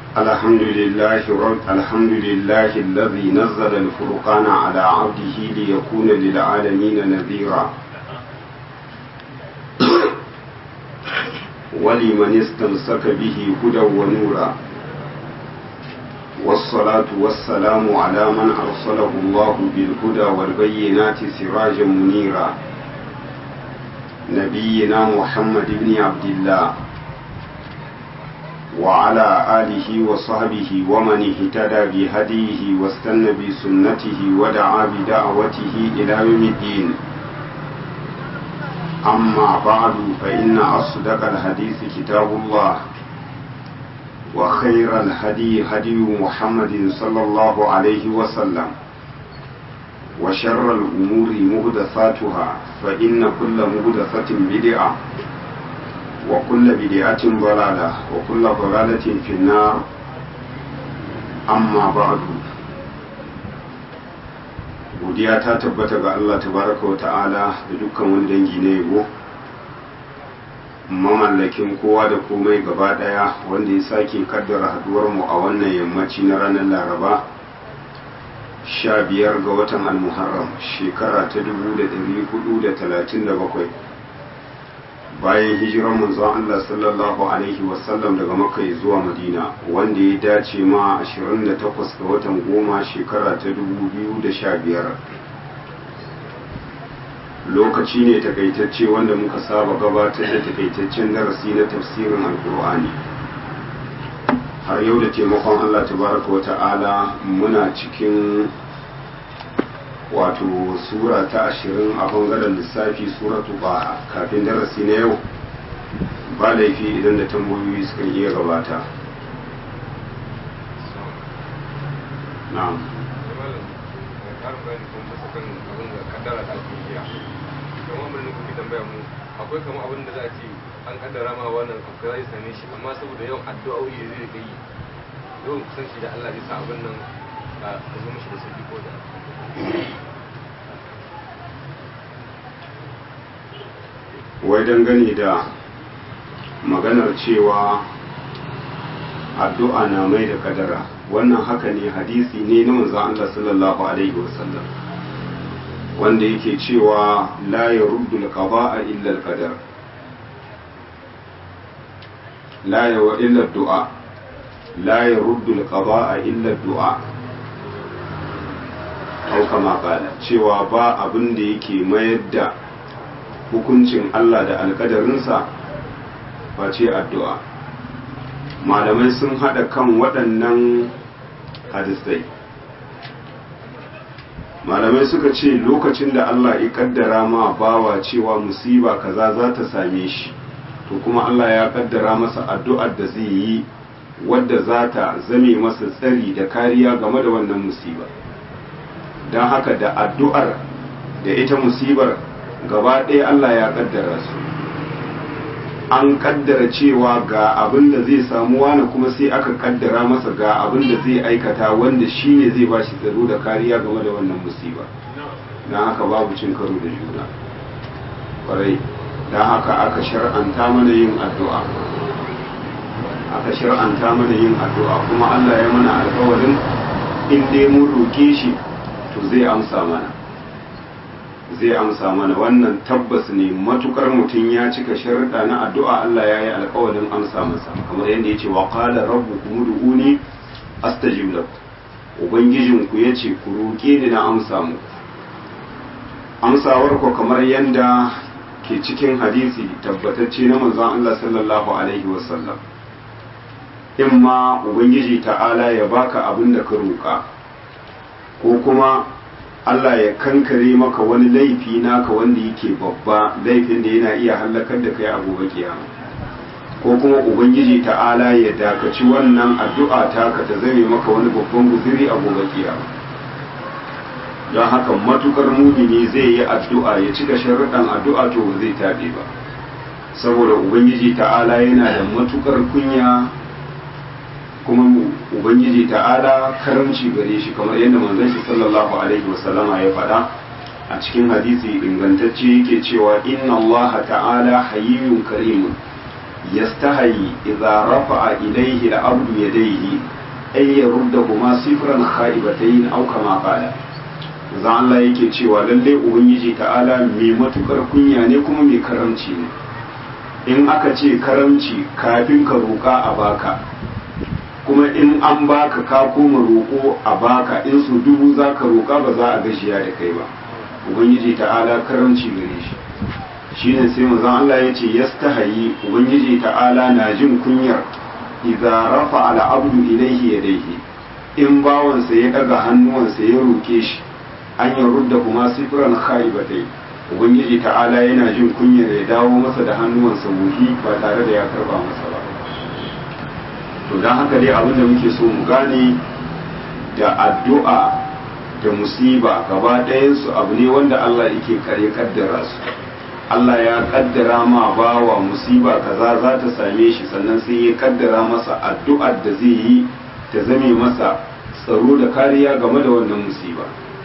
الحمد لله رب الحمد لله الذي نزل الفرقان على عبده ليكون للعالمين نذيرا ولمن استمسك به هدى ونورا والصلاة والسلام على من أرسله الله بالهدى والبينات سراجا منيرا نبينا محمد بن عبد الله وعلى آله وصحبه ومن اهتدى بهديه واستنى بسنته ودعا بدعوته إلى يوم الدين أما بعد فإن أصدق الحديث كتاب الله وخير الهدي هدي محمد صلى الله عليه وسلم وشر الأمور مهدثاتها فإن كل مهدثة بدعة وكل بدعة ضلالة وكل ضلالة في النار أما بعد godiya ta tabbata ga Allah tabaraka wa ta'ala da dukkan wani dangi na yabo mamallakin kowa da komai gaba daya wanda ya sake kaddara haduwar mu a wannan yammaci na ranar laraba sha biyar ga watan almuharram shekara ta dubu da dari hudu da talatin da bakwai bayan hijiran manzon Allah sallallahu alaihi wasallam daga makka zuwa madina wanda ya dace ma 28 ga watan goma shekara ta 2015 lokaci ne takaitacce wanda muka saba gabatar da takaitaccen darasi na tafsirin alkur'ani har yau da taimakon Allah tabaraka wa ta'ala muna cikin wato sura ta ashirin a bangaren lissafi suratu ba kafin darasi na yau ba laifi idan da tambayoyi suka iya gabata na'am akwai kama abin da za a ce an kaddara ma wannan abu zai same shi amma saboda yawan addu'o'i da zai yi yawan kusanci da Allah zai sa abin nan a zo mishi da sauki ko da wai dangane da maganar cewa addu'a na mai da kadara wannan haka ne hadisi ne na manzon Allah sallallahu alaihi wasallam wanda yake cewa la yaruddu al-qada'a illa al-qadar la yawa illa ad-du'a la yaruddu al-qada'a illa ad-du'a au kama kala cewa ba abin da yake mayar da hukuncin Allah da alkadarinsa face addu'a malamai sun haɗa kan waɗannan hadisai malamai suka ce lokacin da Allah ya kaddara ma bawa cewa musiba kaza za ta same shi to kuma Allah ya kaddara masa addu'ar da zai yi wadda za ta zame masa tsari da kariya game da wannan musiba don haka da addu'ar da ita musibar gaba ɗaya Allah ya kaddara su an kaddara cewa ga abin da zai samu wani kuma sai aka kaddara masa ga abin da zai aikata wanda shi ne zai ba shi tsaro da kariya game da wannan musiba don haka babu cin karo da juna kwarai don haka aka shar'anta mana yin addu'a aka shar'anta mana yin addu'a kuma Allah ya mana alkawarin in dai mun roke shi to zai amsa mana zai amsa mana wannan tabbas ne matukar mutum ya cika sharuɗa na addu'a Allah ya yi alƙawarin amsa masa kamar yadda ya ce wa qala rabbukum ud'uni astajib lakum ubangijin ku yace ku roƙe ni na amsa muku amsawar ku kamar yadda ke cikin hadisi tabbatacce na manzon Allah sallallahu alaihi wasallam in ma ubangiji ta'ala ya baka abin da ka roƙa ko kuma Allah ya kankare maka wani laifi naka wanda yake babba laifin da yana iya hallakar da kai a gobe kiyama ko kuma ubangiji ta'ala ya dakaci wannan addu'a taka ta zame maka wani babban guziri a gobe kiyama don haka matukar mumini zai yi addu'a ya cika sharuɗan addu'a to ba zai taɓe ba saboda ubangiji ta'ala yana da matukar kunya kuma ubangiji ta'ala karamci gare shi kamar yadda manzon shi sallallahu alaihi wasallama ya faɗa a cikin hadisi ingantacce yake cewa inna allaha ta'ala hayyun karimun yastahayi idza rafa'a ilayhi al-abdu yadayhi ay yaruddahuma sifran khaibatayn aw kama qala zan Allah yake cewa lalle ubangiji ta'ala mai matukar kunya ne kuma mai karamci ne in aka ce karamci kafin ka roƙa a baka kuma in an baka ka koma roƙo a baka in su dubu za ka roƙa ba za a gashiya da kai ba ubangiji ta'ala karamci gare shi shine sai manzon Allah ya ce yastahayi ubangiji ta'ala na jin kunyar idza rafa al abdu ilayhi yadayhi in bawansa ya daga hannuwansa ya roke shi an yi rudda kuma sifran khaibatai ubangiji ta'ala yana jin kunyar ya dawo masa da hannuwansa wuhi ba tare da ya karba masa ba to don haka dai abin da muke so mu gane da addu'a da musiba gaba ɗayansu abu ne wanda Allah yake kare kaddara su Allah ya kaddara ma bawa musiba kaza za ta same shi sannan sai ya kaddara masa addu'ar da zai yi ta zame masa tsaro da kariya game da wannan musiba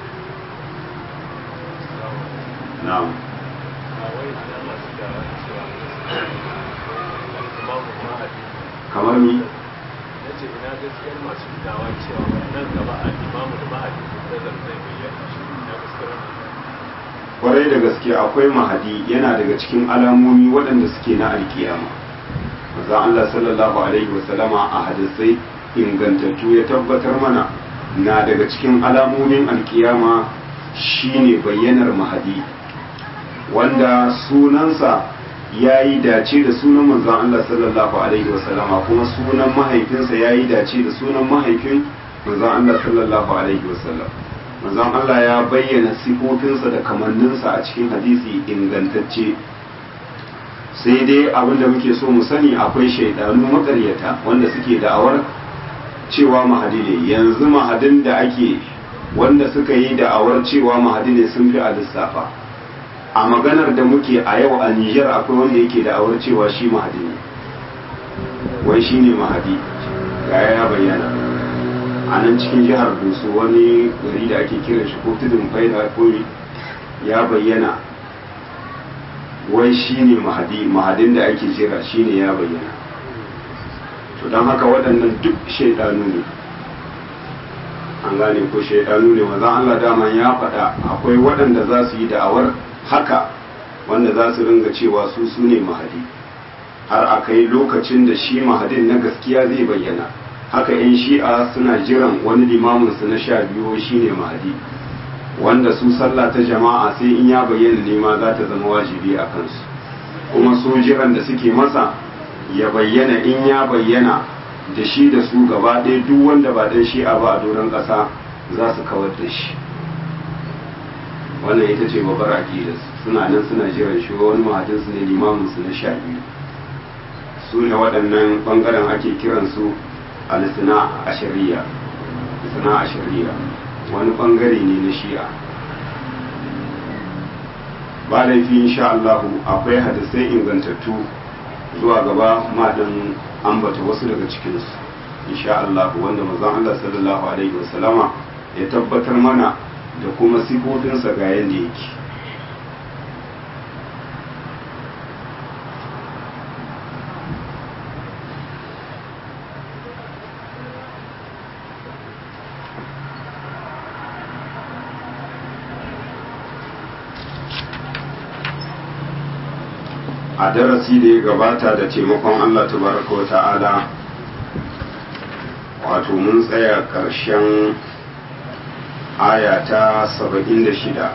na'am kamar ni ce ina gaskiyar masu dawa cewa nan gaba a imamu da mahadi da zai bayyana shi na gaskiyar kwarai da gaske akwai mahadi yana daga cikin alamomi waɗanda suke na alkiyama maza Allah sallallahu alaihi wasallama a hadisai ingantattu ya tabbatar mana na daga cikin alamomin alkiyama shine bayyanar mahadi wanda sunansa ya yi dace da sunan manzon Allah sallallahu alaihi wasallama kuma sunan mahaifinsa ya yi dace da sunan mahaifin manzon Allah sallallahu alaihi wasallam manzon Allah ya bayyana sifofinsa da kamanninsa a cikin hadisi ingantacce sai dai abin da muke so mu sani akwai shaidanu makaryata wanda suke da'awar cewa mahadi ne yanzu mahadin da ake wanda suka yi da'awar cewa mahadi ne sun fi a lissafa a maganar da muke a yau a Nijar akwai wanda yake da'awar cewa shi mahadi ne wai shi ne mahadi ga ya bayyana a nan cikin jihar Doso wani gari da ake kiran shi ko tudun faida ko ya bayyana wai shi ne mahadi mahadin da ake jira shi ne ya bayyana to don haka waɗannan duk shaidanu ne an gane ko shaidanu ne mazan Allah dama ya faɗa akwai waɗanda za su yi da'awar haka wanda za su ringa cewa su su ne mahadi har a kai lokacin da shi mahadin na gaskiya zai bayyana haka 'yan shi'a suna jiran wani limaminsu na sha biyu shi ne mahadi wanda su sallah ta jama'a sai in ya bayyana nema za ta zama wajibi a kansu kuma su jiran da suke masa ya bayyana in ya bayyana da shi da su gaba ɗaya duk wanda ba dan shi'a ba a doron ƙasa za su kawar da shi wannan ita ce babbar aƙidar suna nan suna jiran shi wani mahadinsu ne limaminsu na sha biyu su ne waɗannan ɓangaren ake kiransu alisina a shari'a alisina a shari'a wani ɓangare ne na shi'a ba laifi insha Allahu akwai hadisai ingantattu zuwa gaba madan ambata wasu daga cikinsu insha Allahu wanda mazan Allah sallallahu alaihi wasallama ya tabbatar mana da kuma sifofinsa ga yadda yake a darasi da ya gabata da taimakon Allah tabaraka wa ta'ala wato mun tsaya ƙarshen aya ta saba'in da shida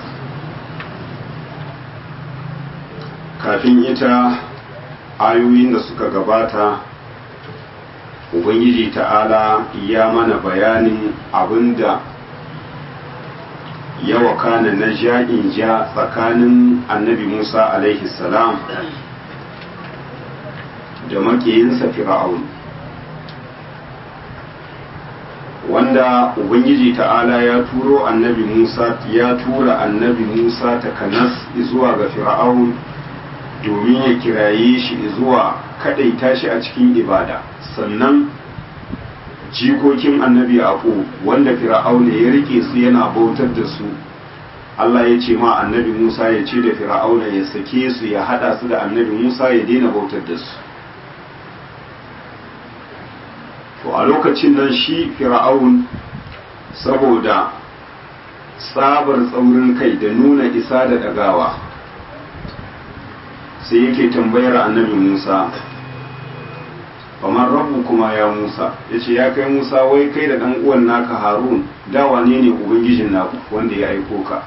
kafin ita ayoyin da suka gabata ubangiji ta'ala ya mana bayanin abinda ya wakana na ja'in ja tsakanin annabi musa alaihi salam da makiyinsa fir'aun wanda ubangiji ta'ala ya turo annabi musa ya tura annabi musa ta kanas zuwa ga fir'aun domin ya kiraye shi zuwa kadaita shi a cikin ibada sannan jikokin annabi yaqub wanda fir'aun ya rike su yana bautar da su Allah ya ce ma annabi Musa ya ce da fir'auna ya sake su ya hada su da annabi Musa ya daina bautar da su to a lokacin nan shi fir'aun saboda tsabar tsaurin kai da nuna isa da dagawa sai yake tambayar annabi musa kamar rabu kuma ya musa ya ce ya kai musa wai kai da ɗan uwan naka harun da wane ne ubangijin naku wanda ya aiko ka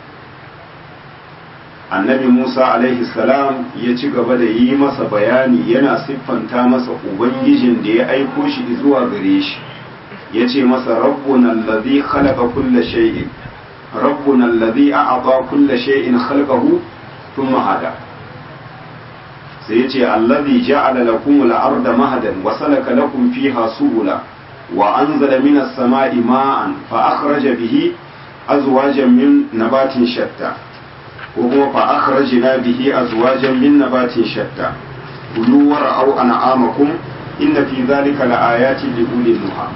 annabi musa alaihi salam ya ci gaba da yi masa bayani yana siffanta masa ubangijin da ya aiko shi zuwa gare shi ya ce masa rabbuna allazi khalaqa kulla shay'in rabbuna allazi a'ata kulla shay'in khalaqahu thumma hada sai ya ce allazi ja'ala lakum al-arda mahadan wa salaka lakum fiha subula wa anzala minas sama'i ma'an fa akhraja bihi azwajan min nabatin shatta وهو فأخرجنا به أزواجا من نبات شتى كلوا ورعوا أنعامكم إن في ذلك لآيات لأولي النهى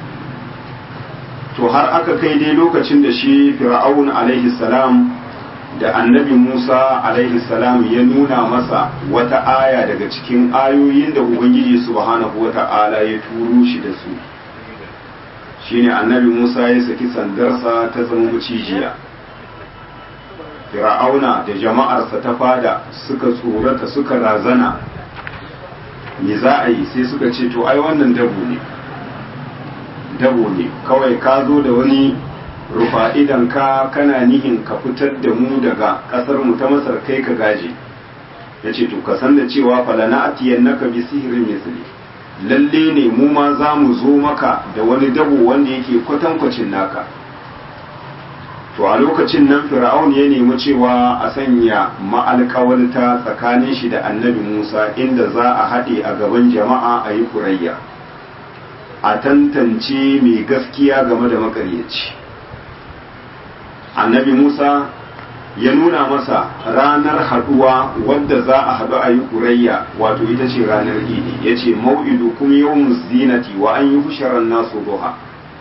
to har aka kai dai lokacin da shi fir'aun alaihi salam da annabi musa alaihi salam ya nuna masa wata aya daga cikin ayoyin da ubangiji subhanahu wa ta'ala ya turo shi da su shine annabi musa ya saki sandarsa ta zama mucijiya fir'auna da jama'arsa ta fada suka tsorata suka razana me za a yi sai suka ce to ai wannan dabo ne dabo ne kawai ka zo da wani rufa idan ka kana nihin ka fitar da mu daga kasar mu ta masar kai ka gaje ya ce to ka san da cewa falana atiyan naka bi sihirin misli lalle ne mu ma za mu zo maka da wani dabo wanda yake kwatankwacin naka to a lokacin nan fir'aun ya nemi cewa a sanya ma'alƙawarta tsakanin shi da annabi musa inda za a haɗe a gaban jama'a a yi kurayya a tantance mai gaskiya game da makaryaci annabi musa ya nuna masa ranar haɗuwa wadda za a haɗu a yi kurayya wato ita ce ranar idi ya ce mau'idu kuma yau zinati wa an yi husharar nasu duha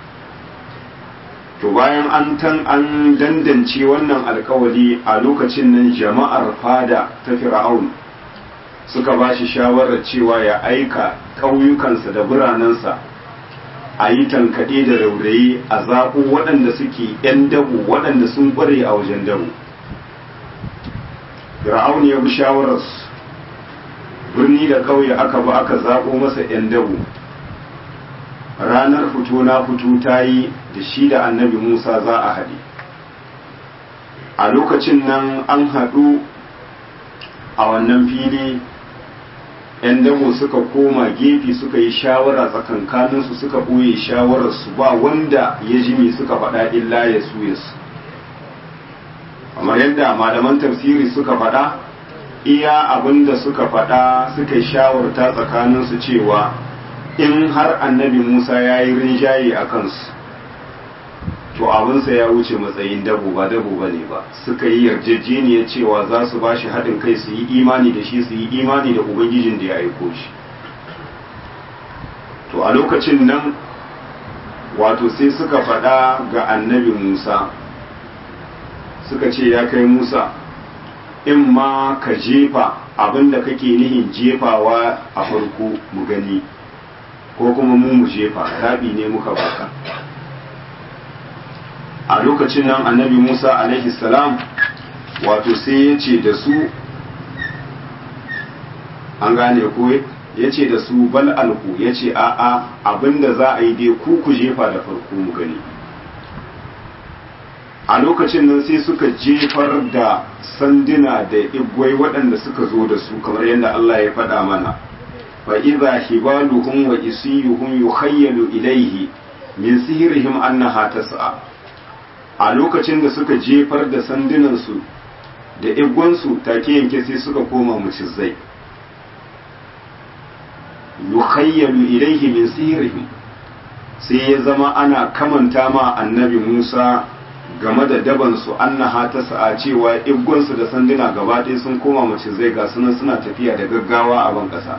to bayan an tan an dandance wannan alkawali a lokacin nan jama'ar fada ta fir'aun suka ba shi shawarar cewa ya aika ƙauyukansa da biranensa a yi tankaɗe da raurayi a zaɓo waɗanda suke 'yan dabu waɗanda sun ƙware a wajen dabu fir'aun ya bi shawararsu birni da ƙauye aka ba aka zaɓo masa 'yan dabu ranar fito na fito ta yi da shi da annabi musa za a haɗe a lokacin nan an haɗu a wannan fili ‘yan dabo suka koma gefe suka yi shawara tsakankaninsu suka ɓoye shawararsu ba wanda ya ji me suka faɗa illa ya su ya su kamar yadda malaman tafsiri suka faɗa iya abin da suka faɗa suka yi shawarta tsakaninsu cewa in har annabi Musa ya yi rinjaye a kansu to abinsa ya wuce matsayin dabo ba dabo ba ne ba suka yi yarjejeniya cewa za su ba shi haɗin kai su yi imani da shi su yi imani da ubangijin da ya aiko shi to a lokacin nan wato sai suka faɗa ga annabi Musa suka ce ya kai Musa in ma ka jefa abin da kake nihin jefawa a farko mu gani ko kuma mu mu jefa zaɓi ne muka baka a lokacin nan annabi musa alaihi salam wato sai ya ce da su an gane ko ya ce da su bal alku ya ce a'a abinda za a yi dai ku ku jefa da farko mu gani a lokacin nan sai suka jefar da sanduna da igwai waɗanda suka zo da su kamar yadda Allah ya faɗa mana fa idza hibaluhum wa isiyuhum yukhayyalu ilayhi min sihrihim annaha tas'a a lokacin da suka jefar da sandunansu da igwansu take yanke sai suka koma mucizai yukhayyalu ilayhi min sihrihim sai ya zama ana kamanta ma annabi Musa game da dabansu annaha ta sa'a cewa igwansu da sanduna gaba ɗaya sun koma macizai ga sunan suna tafiya da gaggawa a ban ƙasa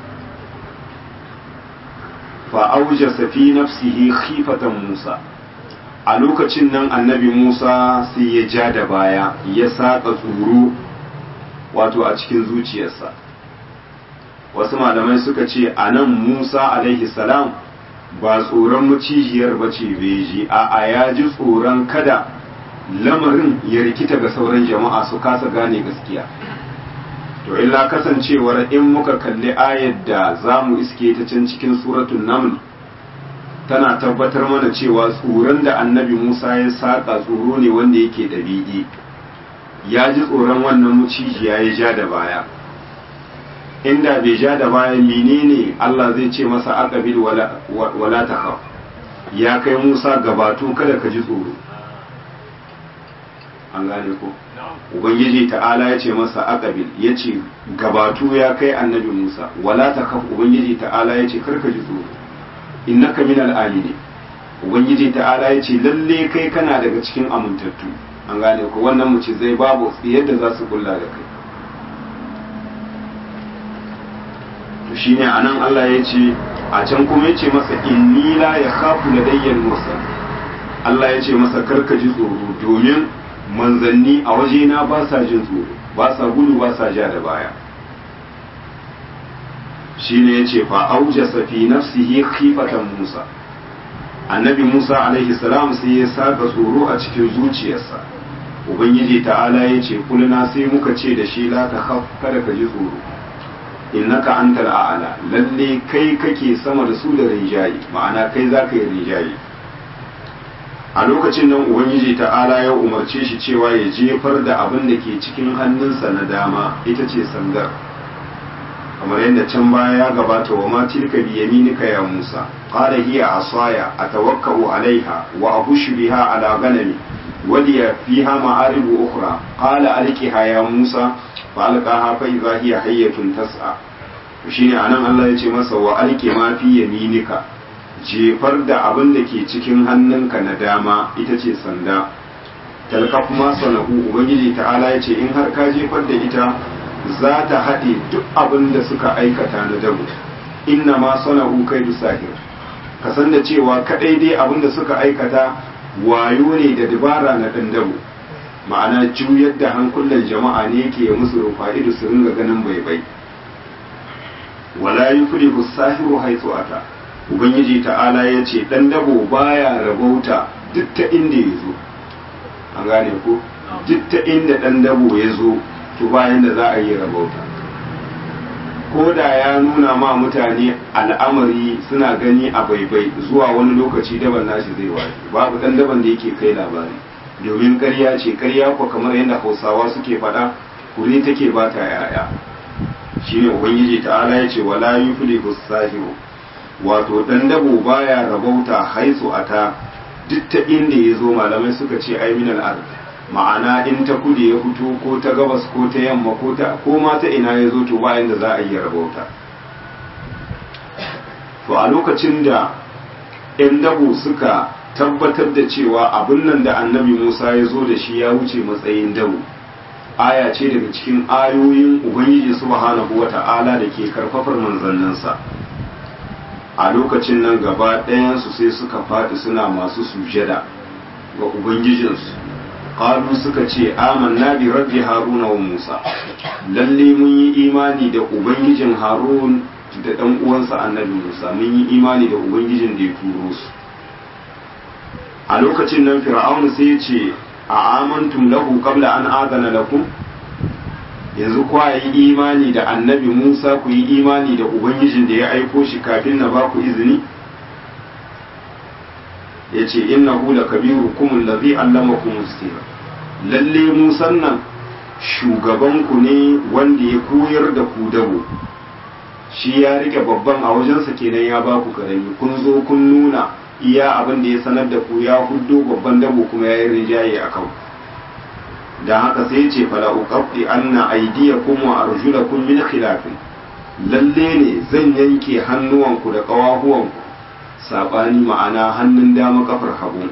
fa aujasa fi nafsihi khifatan Musa a lokacin nan annabi Musa sai ya ja da baya ya saƙa tsoro wato a cikin zuciyarsa wasu malamai suka ce a nan Musa alaihi salam ba tsoron macijiyar ba ce beji a a ya ji tsoron kada lamarin ya rikita ga sauran jama'a su kasa gane gaskiya to illa kasancewar in muka kalli ayar da za mu iske ta can cikin suratun naml tana tabbatar mana cewa tsoron da annabi musa ya saƙa tsoro ne wanda yake ɗabi'i ya ji tsoron wannan mucijiya ya ja da baya inda bai ja da baya menene Allah zai ce masa aqabil wala wala takhaf ya kai Musa gabatu kada ka ji tsoro an gane ko ubangiji ta'ala ya ce masa aqabil ya ce gabatu ya kai annabi Musa wala takhaf ubangiji ta'ala ya ce kar ka ji tsoro innaka minal amini ubangiji ta'ala ya ce lalle kai kana daga cikin amintattu an gane ko wannan mu ce zai babu yadda za su kulla da kai to shine anan Allah ya ce a can kuma ya ce masa inni la yakhafu ladayyal mursal Allah ya ce masa karka ji tsoro domin manzanni a wajena ba sa jin tsoro ba sa gudu ba sa ja da baya shine ya ce fa aujasa fi nafsihi khifatan Musa annabi Musa alaihi salam sai ya saka tsoro a cikin zuciyarsa ubangiji ta'ala ya ce kulna sai muka ce da shi la ta khaf kada ka ji tsoro innaka antal a'la lalle kai kake sama da su da rinjayi ma'ana kai zaka yi rinjayi a lokacin nan ubangiji ta'ala ya umarce shi cewa ya jefar da abin da ke cikin hannunsa na dama ita ce sandar kamar yadda can baya ya gabata wa ma tilka bi yaminika ya Musa qala hiya asaya atawakkau alaiha wa abushu biha ala ganami ولي فيها معارب أخرى قال ألقها يا موسى فألقاها فإذا هي حية تسعى shine anan Allah ya ce masa wa alke ma fi yaminika jefar da abin da ke cikin hannunka na dama ita ce sanda talkaf ma sanahu ubangiji ta'ala ya ce in har ka jefar da ita za ta haɗe duk abin da suka aikata na dabu inna ma sanahu kai sahir ka san da cewa kadai dai abin da suka aikata wayo ne da dabara na ɗan dabo ma'ana juyar da hankulan jama'a ne ke musu rufa'idu su ringa ganin baibai wala yuflihu sahiru haythu ata ubangiji ta'ala ya ce ɗan dabo baya rabauta duk ta inda ya zo an gane ko duk ta inda ɗan dabo ya zo to bayan da za a yi rabauta ko da ya nuna ma mutane al'amari suna gani a baibai zuwa wani lokaci daban nashi zai waye babu dan daban da yake kai labari domin ƙarya ce ƙarya ko kamar yadda hausawa suke faɗa kure take ba ta yaya shine ubangiji ta'ala ya ce wala yuflihu sahiru wato dan dabo baya rabauta haisu ata duk ta inda ya zo malamai suka ce ai minal ard ma'ana in ta kudu ya fito ko ta gabas ko ta yamma ko ta ko ma ta ina ya zo to bayan da za a yi rabauta to a lokacin da 'yan dabo suka tabbatar da cewa abin nan da annabi musa ya zo da shi ya wuce matsayin dabo aya ce daga cikin ayoyin ubangiji subhanahu wa ta'ala da ke karfafar manzanninsa a lokacin nan gaba ɗayansu sai suka faɗi suna masu sujada ga ubangijinsu qalu suka ce amanna bi rabbi haruna wa musa lalle mun yi imani da ubangijin harun da dan uwansa annabi musa mun yi imani da ubangijin da ya turo su a lokacin nan fir'aunu sai ya ce a amantum lahu qabla an adana lakum yanzu kwa yi imani da annabi musa ku yi imani da ubangijin da ya aiko shi kafin na ba ku izini ya ce innahu la kabirukum allazi allamakum sirra lalle musan nan shugabanku ne wanda ya koyar da ku dabo shi ya rike babban a wajensa kenan ya ba ku karami kun zo kun nuna iya abin da ya sanar da ku ya huddo babban dabo kuma ya yi rinjaye a kan da haka sai ya ce fala uqaffi anna aydiyakum wa arjulakum min khilafin lalle ne zan yanke hannuwanku da ƙawahuwanku saɓani ma'ana hannun dama kafar hagu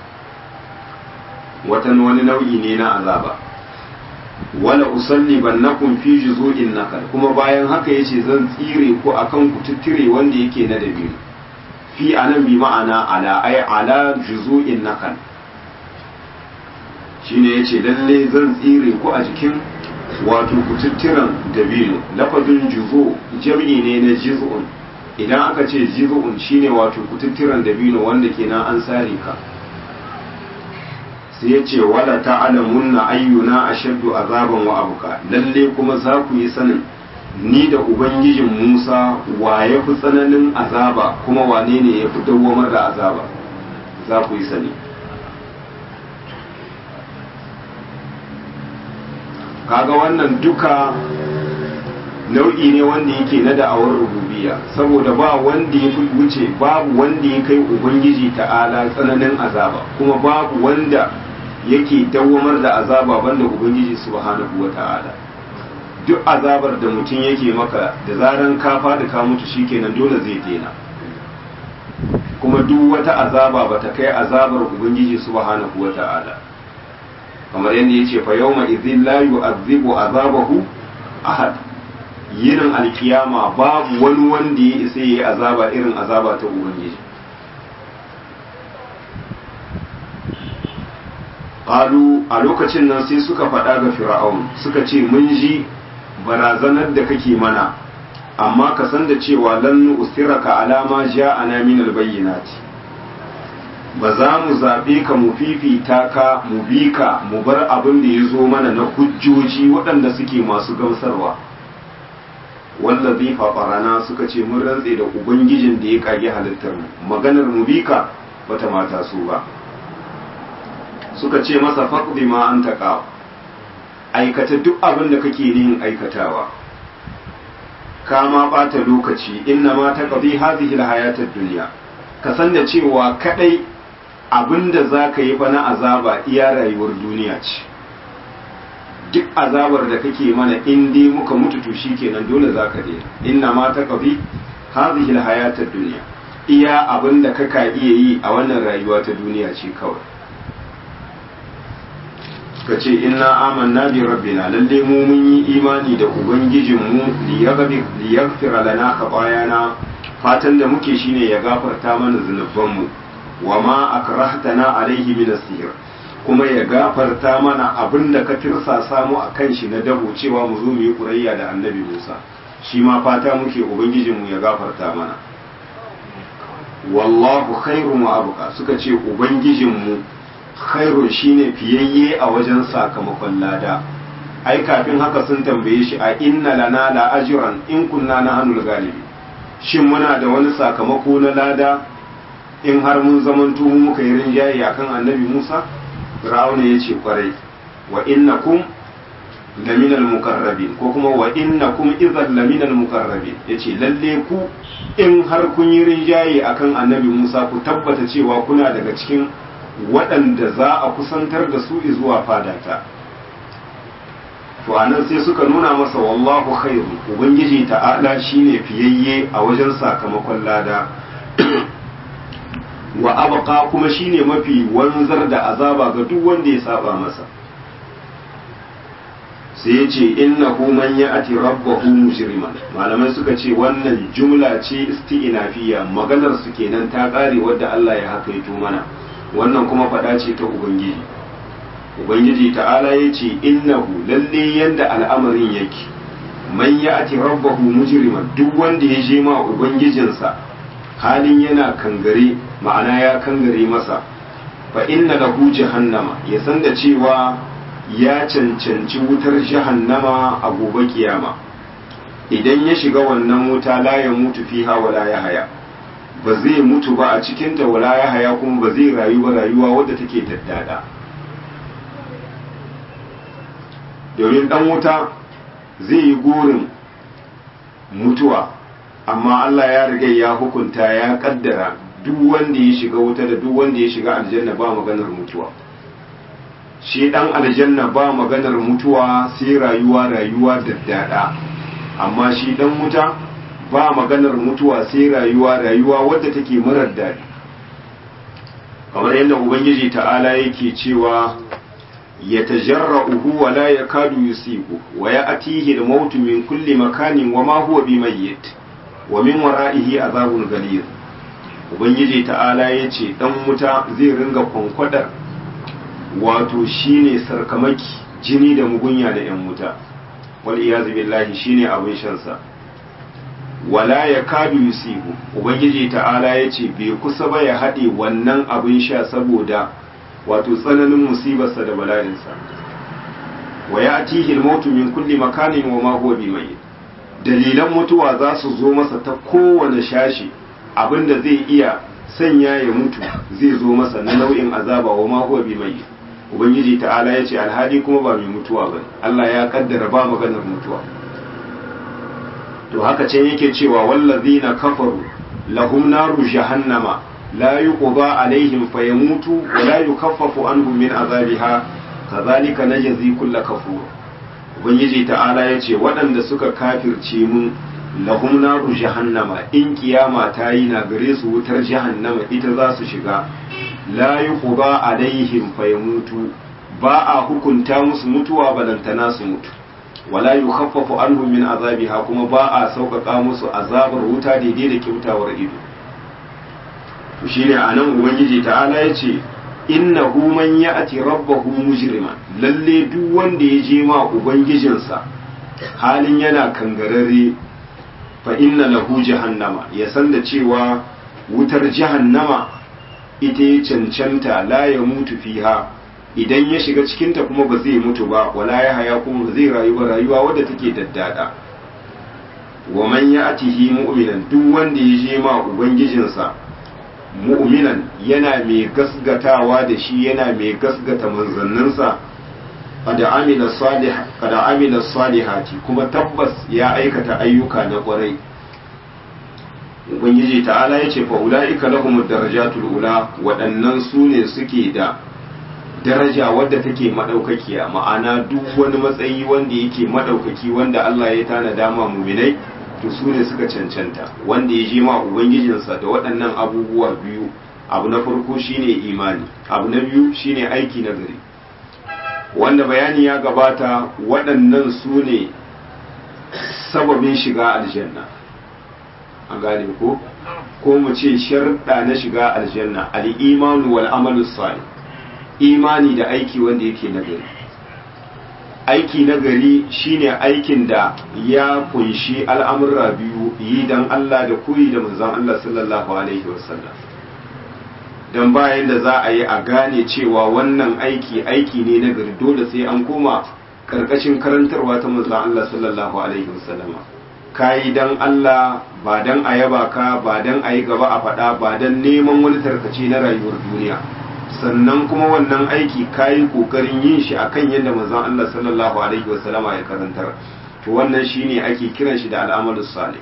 watan wani nau'i ne na azaba wala usalli bannakum fi juzu'in nakal kuma bayan haka yace zan tsire ku akan kututtire wanda yake na dabino fi anan bi ma'ana ala ay ala juzu'in nakal shine yace lalle zan tsire ku a jikin wato kututturen dabino lafazin juzo jam'i ne na juz'un idan aka ce jiz'un shine wato kututturan dabino wanda kenan an sare ka sai ya ce wala ta'alamunna ayyuna ashaddu azaban wa abuka lalle kuma za ku yi sanin ni da ubangijin Musa wa ya fi tsananin azaba kuma wane ne ya fi dawwamar da azaba za ku yi sani kaga wannan duka nau'i ne wanda yake na da'awar rububiyya saboda ba wanda ya fi wuce babu wanda ya kai ubangiji ta'ala tsananin azaba kuma babu wanda yake dawwamar da azaba banda ubangiji subhanahu wa ta'ala duk azabar da mutum yake maka da zaran ka faɗi ka mutu shikenan dole zai daina kuma duk wata azaba bata kai azabar ubangiji subhanahu wa ta'ala kamar yadda yace fa yawma idhin la yu'adhibu azabahu ahad yinin alkiyama babu wani wanda ya isa yayi azaba irin azaba ta ubangiji qalu a lokacin nan sai suka faɗa ga fir'aun suka ce mun ji barazanar da kake mana amma ka san da cewa lan usiraka alama ja'ana min albayyinati ba za mu zaɓe ka mu fifita ka mu bi ka mu bar abin da ya zo mana na hujjoji waɗanda suke masu gamsarwa wanda zai faɓarana suka ce mun rantse da ubangijin da ya kage halittar mu maganar mu bi ka bata mata su ba suka ce masa faqdi ma anta qa aikata duk abin da kake yin aikatawa ka ma bata lokaci inna ma taqdi hadhihi alhayatad dunya ka san da cewa kadai abinda zaka yi fa na azaba iya rayuwar duniya ce duk azabar da kake mana in dai muka mutu to shikenan dole zaka daina inna ma taqdi hadhihi alhayatad dunya iya abinda kaka iya yi a wannan rayuwa ta duniya ce kawai ka ce inna amanna bi rabbina lalle mu mun yi imani da ubangijinmu li yaghfira lana khatayana fatan da muke shine ya gafarta mana zunubanmu wa ma akrahtana alaihi min as-sihr kuma ya gafarta mana abinda ka tirsasa mu akan shi na dabo cewa mu zo mu yi kurayya da annabi Musa shi ma fata muke ubangijinmu ya gafarta mana wallahu khairu wa abqa suka ce ubangijinmu khairun shine fiyayye a wajen sakamakon lada ai kafin haka sun tambaye shi a inna lana la ajran in kunna na hannul galibi shin muna da wani sakamako na lada in har mun zamanto mu muka yi rinjaye akan annabi Musa Fir'auna ya ce kwarai wa innakum laminal mukarrabin ko kuma wa innakum idhan laminal mukarrabin yace lalle ku in har kun yi rinjaye akan annabi Musa ku tabbata cewa kuna daga cikin waɗanda za a kusantar da su zuwa fadata to anan sai suka nuna masa wallahu khairu ubangiji ta'ala shine fiyayye a wajen sakamakon lada wa abqa kuma shine mafi wanzar da azaba ga duk wanda ya saba masa sai ya ce innahu man ya'ti rabbahu mujriman malamai suka ce wannan jumla ce isti'nafiya maganar su kenan ta kare wadda Allah ya hakaito mana wannan kuma faɗa ce ta ubangiji ubangiji ta'ala ya ce innahu lalle yanda al'amarin yake man ya'ti rabbahu mujriman duk wanda ya je ma ubangijinsa halin yana kangare ma'ana ya kangare masa fa inna lahu jahannama ya san da cewa ya cancanci wutar jahannama a gobe kiyama idan ya shiga wannan wuta la ya mutu fiha wala ya haya ba zai mutu ba a cikinta wala ya haya kuma ba zai rayu ba rayuwa wadda take daddada domin dan wuta zai yi gurin mutuwa amma Allah ya riga ya hukunta ya kaddara duk wanda ya shiga wuta da duk wanda ya shiga aljanna ba maganar mutuwa shi dan aljanna ba maganar mutuwa sai rayuwa rayuwa daddada amma shi dan wuta ba maganar mutuwa sai rayuwa rayuwa wadda take marar daɗi kamar yadda ubangiji ta'ala yake cewa ya tajarra'uhu wa la yakadu yusibu wa ya'tihi al-maut min kulli makanin wa ma huwa bimayyit wa min wara'ihi azabun ghalid ubangiji ta'ala yace dan wuta zai ringa kwankwadar wato shine sarkamaki jini da mugunya da yan wuta wal iyazu billahi shine abin shansa wala ya kadu yusibu ubangiji ta'ala ya ce bai kusa ba ya haɗe wannan abin sha saboda wato tsananin musibarsa da bala'insa wa ya atihi mautu min kulli makanin wa ma huwa bimayyit dalilan mutuwa za su zo masa ta kowane shashi abinda zai iya sanya ya mutu zai zo masa na nau'in azaba wa ma huwa bimayyit ubangiji ta'ala ya ce alhali kuma ba mai mutuwa ba Allah ya kaddara ba maganar mutuwa to haka can yake cewa wallazina kafaru lahum naru jahannama la yuqda alaihim fayamutu wa la yukaffafu anhum min azabiha kadhalika najzi kull kafur ubangiji ta'ala yace waɗanda suka kafirce mun lahum naru jahannama in kiyama ta yi na gare su wutar jahannama ita za su shiga la yuqda alaihim fayamutu ba a hukunta musu mutuwa balantana su mutu wala yukhaffafu anhum min azabiha kuma ba a sauƙaƙa musu azabar wuta daidai da kyautawar ido to shine anan ubangiji ta'ala yace innahu man ya'ti rabbahu mujriman lalle duk wanda ya je ma ubangijinsa halin yana kangarare fa inna lahu jahannama ya san da cewa wutar jahannama ita ya cancanta la ya mutu fiha idan ya shiga cikinta kuma ba zai mutu ba wala ya haya kuma ba zai rayu ba rayuwa wadda take daddada wa man ya'tihi mu'minan duk wanda ya je ma ubangijinsa mu'minan yana mai gasgatawa da shi yana mai gasgata manzanninsa kada amila salih kada amila salihati kuma tabbas ya aikata ayyuka na kwarai ubangiji ta'ala yace fa ulaika lahumud darajatul ula waɗannan su ne suke da daraja wadda take madaukakiya ma'ana duk wani matsayi wanda yake madaukaki wanda Allah ya tana dama muminai to su ne suka cancanta wanda ya je ma ubangijinsa da waɗannan abubuwa biyu abu na farko shine imani abu na biyu shine aiki na gari wanda bayani ya gabata waɗannan su ne sababin shiga aljanna an gane ko ko mu ce sharɗa na shiga aljanna al-imanu wal amalu salih imani da aiki wanda yake nagari aiki nagari shine aikin da ya kunshi al'amurra biyu yi dan Allah da koyi da manzon Allah sallallahu alaihi wasallam dan bayan da za a yi a gane cewa wannan aiki aiki ne nagari dole sai an koma karkashin karantarwa ta manzon Allah sallallahu alaihi wasallam kayi dan Allah ba dan a yaba ka ba dan a yi gaba a faɗa ba dan neman wani tarkace na rayuwar duniya sannan kuma wannan aiki kayi kokarin yin shi akan yadda manzon Allah sallallahu alaihi wasallama ya karantar to wannan shine ake kiran shi da al'amalus salih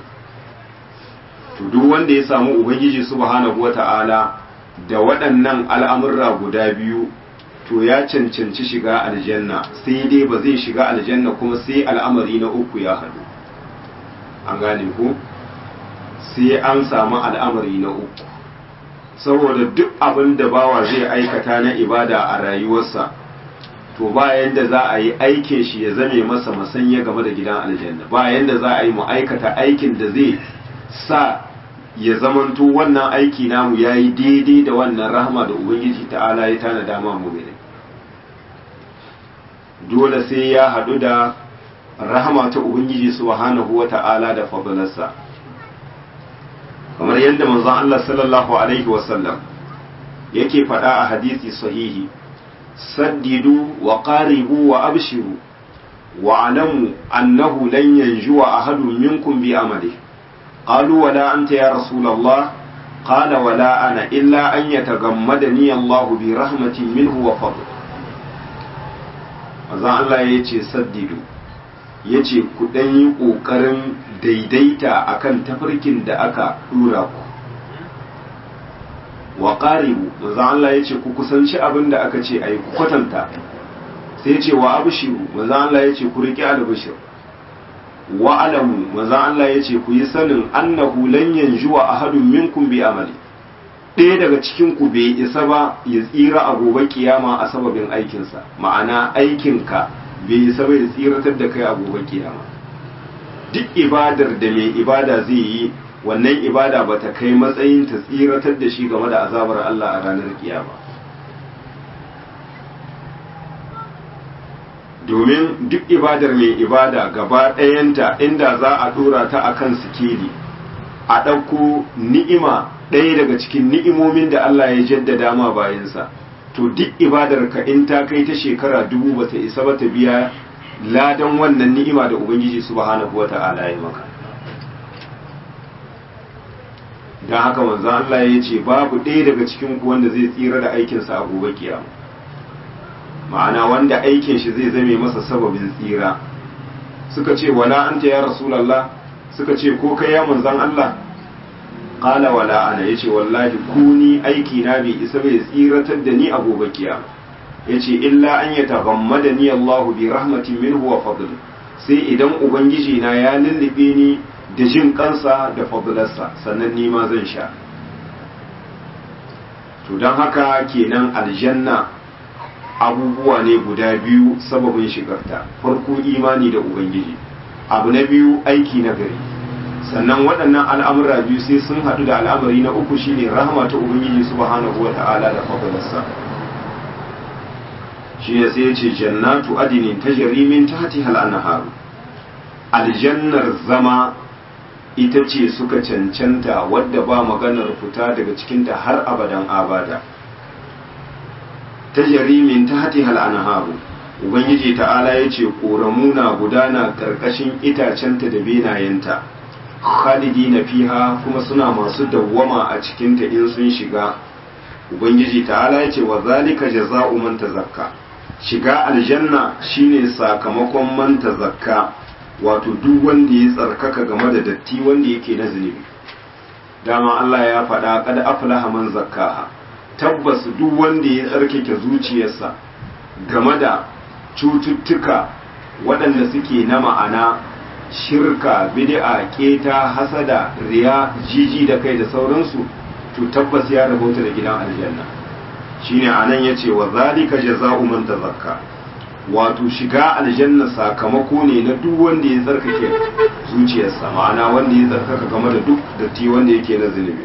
to duk wanda ya samu ubangiji subhanahu wata'ala da waɗannan al'amurra guda biyu to ya cancanci shiga aljanna sai dai ba zai shiga aljanna kuma sai al'amari na uku ya haɗu an gane ku sai an samu al'amari na uku saboda duk abin da bawa zai aikata na ibada a rayuwarsa to ba yanda za a yi aikin shi ya zame masa masanya game da gidan aljanna ba yanda za a yi mu aikata aikin da zai sa ya zamanto wannan aiki namu ya yi daidai da wannan rahama da ubangiji ta'ala ya tana dama mu dole sai ya haɗu da rahama ta ubangiji subhanahu wa ta'ala da fadalarsa kamar yadda manzon Allah sallallahu alaihi wasallam yake faɗa a hadisi sahihi saddidu wa qaribu wa abshiru wa alamu annahu lan yanjuwa ahadun minkum bi amali qalu wala anta ya rasulullah qala wala ana illa an yatagammadani Allah bi rahmatin minhu wa fadl manzon Allah yace saddidu yace ku dan yi kokarin daidaita akan tafarkin da aka dura ku wa qaribu manzo Allah yace ku kusanci abin da aka ce ai ku kwatanta sai yace wa abshiru manzo Allah yace ku riƙe albashir wa alamu manzo Allah yace ku yi sanin annahu lan yanjuwa ahadun minkum bi amali ɗaya daga cikin ku bai isa ba ya tsira a gobe kiyama a sababin aikinsa ma'ana aikinka bai isa ba ya tsiratar da kai a gobe kiyama duk ibadar da mai ibada zai yi wannan ibada ba ta kai matsayin ta tsiratar da shi game da azabar Allah a ranar kiyama domin duk ibadar mai ibada gaba ɗayanta inda za a ɗora ta akan sikeli a ɗauko ni'ima ɗaya daga cikin ni'imomin da Allah ya jaddada ma bayansa to duk ibadarka in ta kai ta shekara dubu ba ta isa ba ta biya ladan wannan ni'ima da ubangiji subhanahu wata'ala ya maka don haka manzo Allah ya ce babu ɗaya daga cikin ku wanda zai tsira da aikinsa a gobe kiyama ma'ana wanda aikin shi zai zame masa sababin tsira suka ce wala anta ya rasulullah suka ce ko kai ya manzon Allah qala wala ana yace wallahi kuni aiki na bai isa bai tsiratar da ni a gobe kiyama yace illa an yataghammadani Allah bi rahmatin minhu wa fadl sai idan ubangiji na ya lullube ni da jin kansa da fadlarsa sannan ni ma zan sha to don haka kenan aljanna abubuwa ne guda biyu sababin shigarta farko imani da ubangiji abu na biyu aiki na gari sannan waɗannan al'amura biyu sai sun haɗu da al'amari na uku shine rahama ta ubangiji subhanahu wa ta'ala da fadalarsa shi ne sai ya ce jannatu adinin ta jarimin ta hati hal'anaharu aljannar zama ita ce suka cancanta wadda ba maganar fita daga cikinta har abadan abada ta jarimin ta hati hal'anaharu ubangiji ta'ala ya ce ƙoramu na gudana ƙarƙashin itacenta da benayenta khalidi na fiha kuma suna masu dawwama a cikinta in sun shiga ubangiji ta'ala ya ce wa zalika jaza'u man tazakka shiga aljanna shine sakamakon man tazakka wato duk wanda ya tsarkaka game da datti wanda yake na zunubi dama Allah ya faɗa kad aflaha man zakkaha tabbas duk wanda ya tsarkake zuciyarsa game da cututtuka waɗanda suke na ma'ana shirka bid'a keta hasada riya jiji da kai da sauransu to tabbas ya rabauta da gidan aljanna shine anan yace wa zalika jazaa'u man tazakka wato shiga aljanna sakamako ne na duk wanda ya tsarkake zuciyarsa ma'ana wanda ya tsarkaka game da duk datti wanda yake na zunubi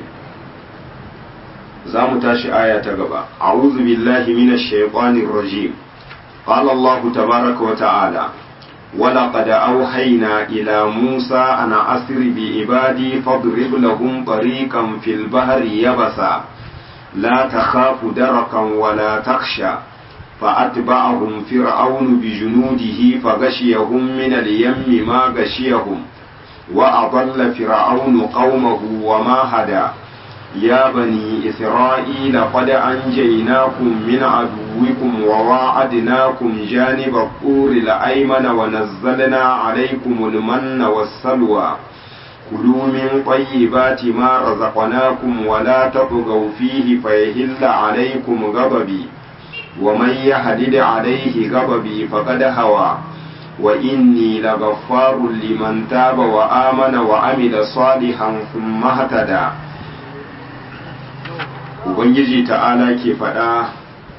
za mu tashi aya ta gaba a'udhu billahi minash shaitanir rajim qala Allah tabaaraka wa ta'ala ولقد أوحينا إلى موسى أن أسر بعبادي فاضرب لهم طريقا في البحر يبسا لا تخاف دركا ولا تخشى فأتبعهم فرعون بجنوده فغشيهم من اليم ما غشيهم وأضل فرعون قومه وما هدى يا بني إسرائيل قد أنجيناكم من عدوكم وواعدناكم جانب الطور الأيمن ونزلنا عليكم المن والسلوى كلوا من طيبات ما رزقناكم ولا تطغوا فيه فيهل عليكم غضبي ومن يهدد عليه غضبي فقد هوى وإني لغفار لمن تاب وآمن وعمل صالحا ثم اهتدى Ubangiji ta'ala ke faɗa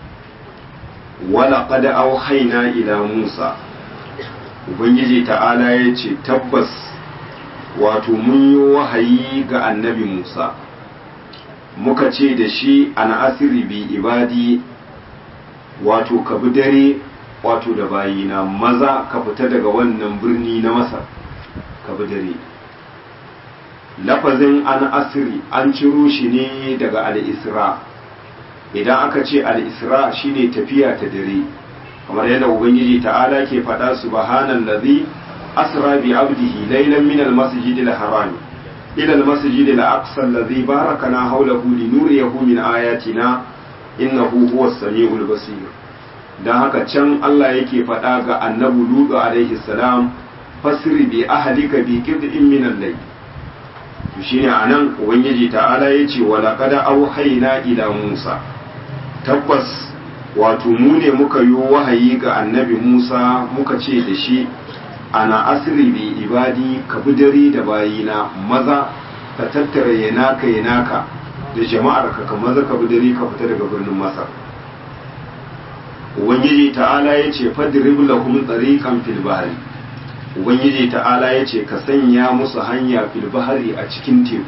wala qad auhaina ila Musa Ubangiji ta'ala ya ce tabbas wato mun yi wahayi ga annabi Musa muka ce da shi ana asiri bi ibadi wato ka bi dare wato da bayina maza ka fita daga wannan birni na masar ka bi dare lafazin an asiri an ciro shi ne daga al'isra idan aka ce al'isra shine tafiya ta dare kamar yadda ubangiji ta'ala ke faɗa subhanan lazi asra bi abdihi laylan min al-masjid al-haram ila al-masjid al-aqsa alladhi barakana hawlahu linuriyahu min ayatina innahu huwa samiul basir dan haka can Allah yake faɗa ga annabi Lutu alaihi salam fasri bi ahlika bi qid'in min al-layl to shine anan ubangiji ta'ala yace wa laqad auhayna ila Musa tabbas wato mu ne muka yi wahayi ga annabi Musa muka ce da shi ana asiri bi ibadi ka bi dare da bayina maza ka tattara yanaka yanaka da jama'ar ka maza ka bi dare ka fita daga birnin masar ubangiji ta'ala ya ce fadrib lahum tariqan fil bahri ubangiji ta'ala ya ce ka sanya musu hanya fil bahri a cikin teku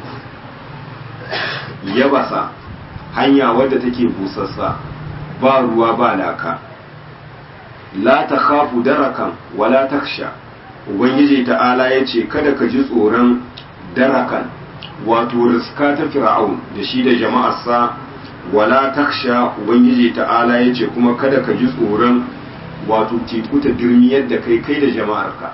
yabasa hanya wadda take busassa ba ruwa ba laka la ta khafu darakan wala taksha ubangiji ta'ala ya ce kada ka ji tsoron darakan wato riska ta fir'aun da shi da jama'arsa wala taksha ubangiji ta'ala ya ce kuma kada ka ji tsoron wato teku ta dirmiyar da kai kai da jama'arka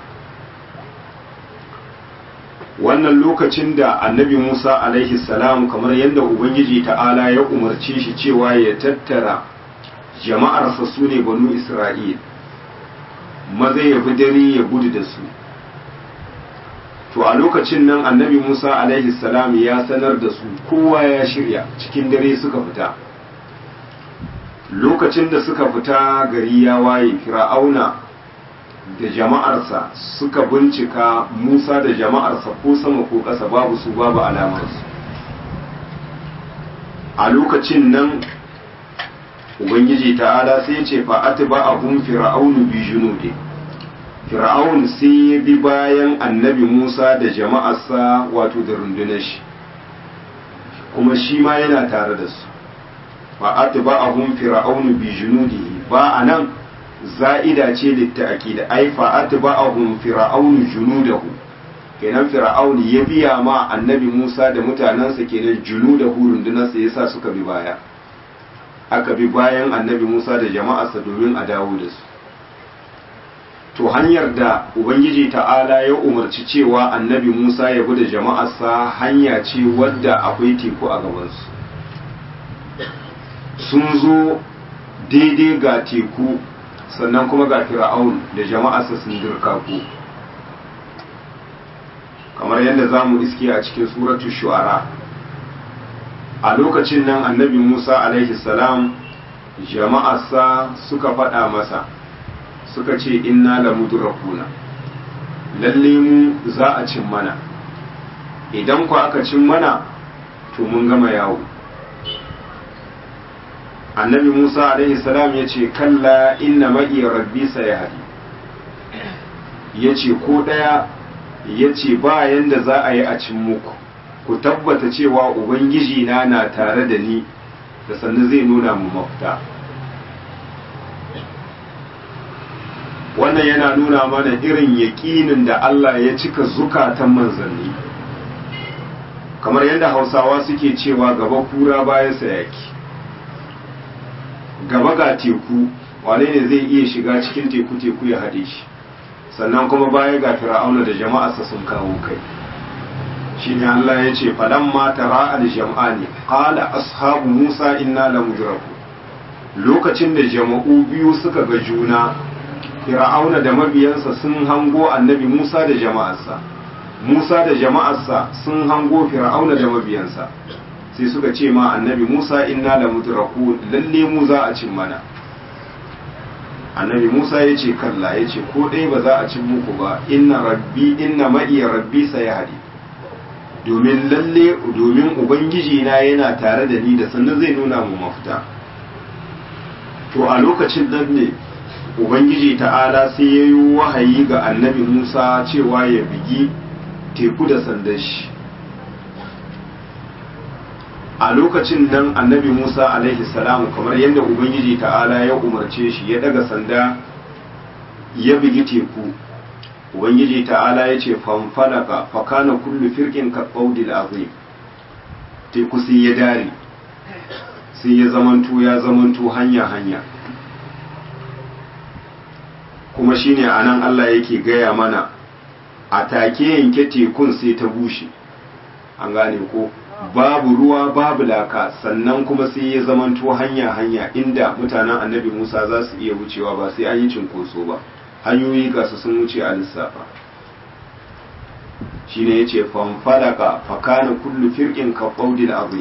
wannan lokacin da annabi musa alaihi salam kamar yadda ubangiji ta'ala ya umarce shi cewa ya tattara jama'arsa su ne banu isra'il maza ya bi dare ya gudu da su to a lokacin nan annabi musa alaihi salam ya sanar da su kowa ya shirya cikin dare suka fita lokacin da suka fita gari ya waye fir'auna da jama'arsa suka bincika musa da jama'arsa ko sama ko ƙasa babu su babu alamarsu a lokacin nan ubangiji ta'ala sai ce fa'ati ba abun fir'aunu bi junude fir'aun sai ya bi bayan annabi musa da jama'arsa wato da rundunar shi kuma shi ma yana tare da su fa'ati ba abun fir'aunu bi junude ba a nan za'ida ce litta'aki da ai fa'ati ba abun fir'aunu junudahu kenan fir'aun ya biya ma annabi musa da mutanensa kenan junudahu rundunarsa yasa suka bi baya aka bi bayan annabi Musa da jama'arsa domin a dawo da su to hanyar da ubangiji ta'ala ya umarci cewa annabi Musa ya bi da jama'arsa hanya ce wadda akwai teku a gabansu sun zo daidai ga teku sannan kuma ga fir'aun da jama'arsa sun dirka ku kamar yadda za mu iske a cikin suratu shu'ara a lokacin nan annabi Musa alaihi salam jama'arsa suka faɗa masa suka ce inna la mudrakuna lalle mu za a cin mana idan ku aka cin mana to mun gama yawo annabi Musa alaihi salam ya ce kalla inna ma'i rabbi sayahdi ya ce ko ɗaya ya ce ba yanda za a yi a cin muku ku tabbata cewa ubangiji na na tare da ni da sannan zai nuna mu mafita wannan yana nuna mana irin yaƙinin da Allah ya cika zukatan manzanni kamar yadda hausawa suke cewa gaba kura bayan sayaki gaba ga teku wane ne zai iya shiga cikin teku teku ya haɗe shi sannan kuma baya ga fir'auna da jama'arsa sun kawo kai shine Allah ya ce falamma tara al-jam'ani qala ashabu Musa inna lamudraku lokacin da jama'u biyu suka ga juna Fir'auna da mabiyansa sun hango annabi Musa da jama'arsa Musa da jama'arsa sun hango Fir'auna da mabiyansa sai suka ce ma annabi Musa inna lamudraku lalle mu za a cin mana annabi Musa ya ce kalla ya ce ko dai ba za a cin muku ba inna rabbi inna ma'iya rabbi sayahdi domin lalle domin ubangiji na yana tare da ni da sannan zai nuna mu mafita to a lokacin nan ne ubangiji ta'ala sai ya yi wahayi ga annabi musa cewa ya bigi teku da sandan shi a lokacin nan annabi musa alaihi salamu kamar yadda ubangiji ta'ala ya umarce shi ya daga sanda ya bigi teku ubangiji ta'ala ya ce fanfalaka fakana kullu firkin ka ƙaudil azim teku sai ya dare sai ya zamanto ya zamanto hanya hanya kuma shine anan Allah yake gaya mana a take yanke tekun sai ta bushe an gane ko babu ruwa babu laka sannan kuma sai ya zamanto hanya hanya inda mutanen annabi Musa za su iya wucewa ba sai an yi cinkoso ba hanyoyi ga su sun wuce a lissafa shi ne ya ce fanfalaka fakana kullu firkin ka ƙaudil azim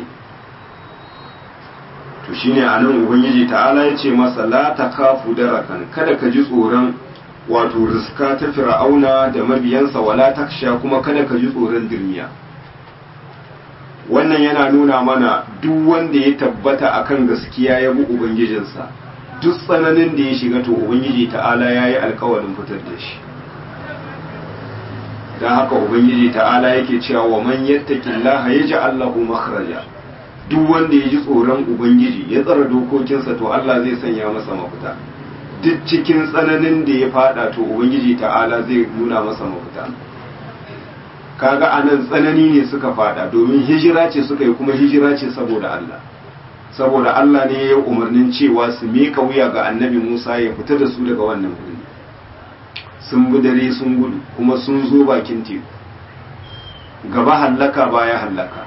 to shi ne a nan ubangiji ta'ala ya ce masa la ta kafu darakan kada ka ji tsoron wato riska ta fir'auna da mabiyansa wala taksha kuma kada ka ji tsoron dirmiya wannan yana nuna mana duk wanda ya tabbata akan gaskiya ya bi ubangijinsa duk tsananin da ya shiga to ubangiji ta'ala ya yi alkawarin fitar da shi don haka ubangiji ta'ala yake cewa wa man yattaki Allah ya ji Allahu makhraja duk wanda ya ji tsoron ubangiji ya tsara dokokinsa to Allah zai sanya masa mafita duk cikin tsananin da ya fada to ubangiji ta'ala zai nuna masa mafita kaga anan tsanani ne suka fada domin hijira ce suka yi kuma hijira ce saboda Allah saboda Allah ne ya yi umarnin cewa su miƙa wuya ga annabi Musa ya fita da su daga wannan wuri sun bi dare sun gudu kuma sun zo bakin teku gaba hallaka baya hallaka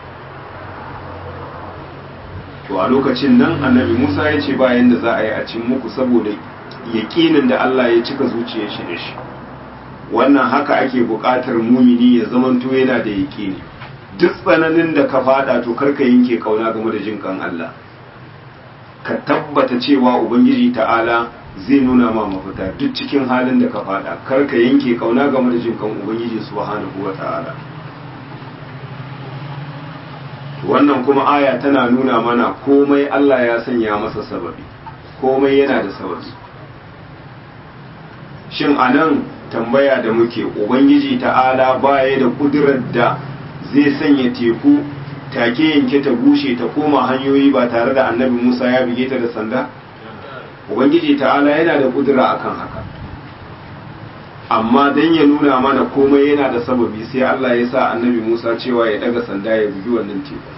to a lokacin nan annabi Musa ya ce bayan da za a yi a cin muku saboda yaƙinin da Allah ya cika zuciyar shi da shi wannan haka ake buƙatar mumini ya zamanto yana da yaƙini duk tsananin da ka fada to karka yanke kauna game da jin kan Allah ka tabbata cewa ubangiji ta'ala zai nuna ma mafita duk cikin halin da ka fada karka yanke kauna game da jin kan ubangiji subhanahu wa ta'ala wannan kuma aya tana nuna mana komai Allah ya sanya masa sababi komai yana da sababi shin anan tambaya da muke ubangiji ta'ala baya da kudurar da zai sanya teku take yanke ta bushe ta koma hanyoyi ba tare da annabi musa ya bige ta da sanda ubangiji ta'ala yana da kudura akan haka amma don ya nuna mana komai yana da sababi sai allah ya sa annabi musa cewa ya daga sanda ya bugi wannan teku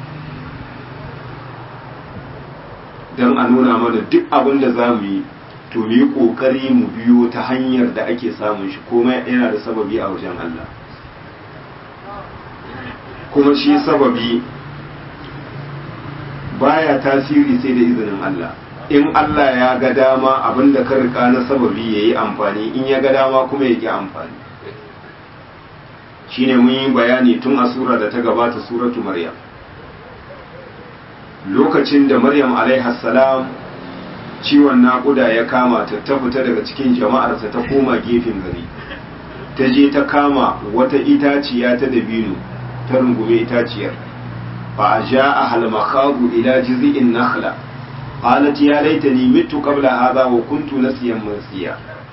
don a nuna mana duk abin da za mu yi to mu yi ƙoƙari mu biyo ta hanyar da ake samun shi komai yana da sababi a wajen Allah kuma shi sababi baya tasiri sai da izinin Allah in Allah ya ga dama abin da ka rika na sababi ya yi amfani in ya ga dama kuma ya ƙi amfani shine mun yi bayani tun a sura da ta gabata suratu maryam lokacin da maryam salam ciwon naƙuda ya kama ta ta fita daga cikin jama'arsa ta koma gefen gari ta je ta kama wata itaciya ta dabino ta rungume itaciyar fa a ja a halmakabu ila jizi'in nakhla qalat ya laitani mitu qabla hadha wa kuntu nasiyan mansiya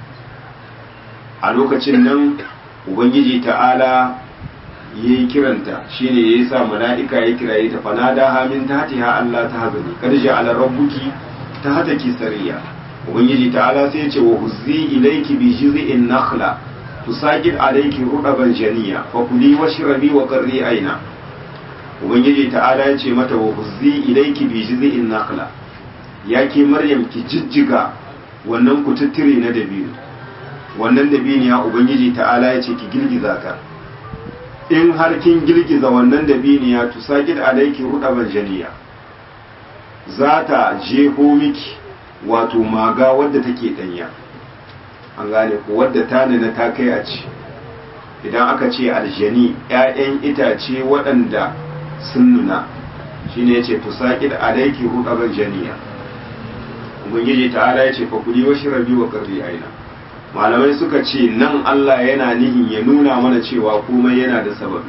a lokacin nan ubangiji ta'ala yayi kiranta shine yayi sa mala'ika ya kiraye ta fanada ha min tahtiha Allah ta hazani kad ja'ala rabbuki tahtaki sariya ubangiji ta'ala sai ya ce wa huzzi ilayki bi jiz'in nakhla tusaqid alayki rudaban janiya fa kuli washrabi wa qarri aina ubangiji ta'ala ya ce mata wa huzzi ilayki bi jiz'in nakhla yake maryam ki jijjiga wannan kututtire na dabino wannan dabiniya ubangiji ta'ala ya ce ki girgiza ta in har kin girgiza wannan dabiniya to sakid alaiki rudaban janiya za ta jeho miki wato maga wadda take danya an gane ko wadda ta nuna ta kai a ci idan aka ce aljani 'ya'yan itace waɗanda sun nuna shine yace to sakid alaiki rudaban janiya ubangiji ta'ala ya ce fa kuli wa shirabi wa qarri aina malamai suka ce nan Allah yana nihin ya nuna mana cewa komai yana da sababi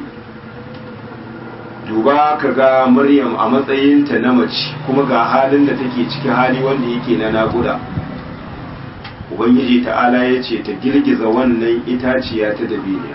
duba ka ga Maryam a matsayinta na mace kuma ga halin da take ciki hali wanda yake na naƙuda ubangiji ta'ala ya ce ta girgiza wannan itaciya ta dabiniya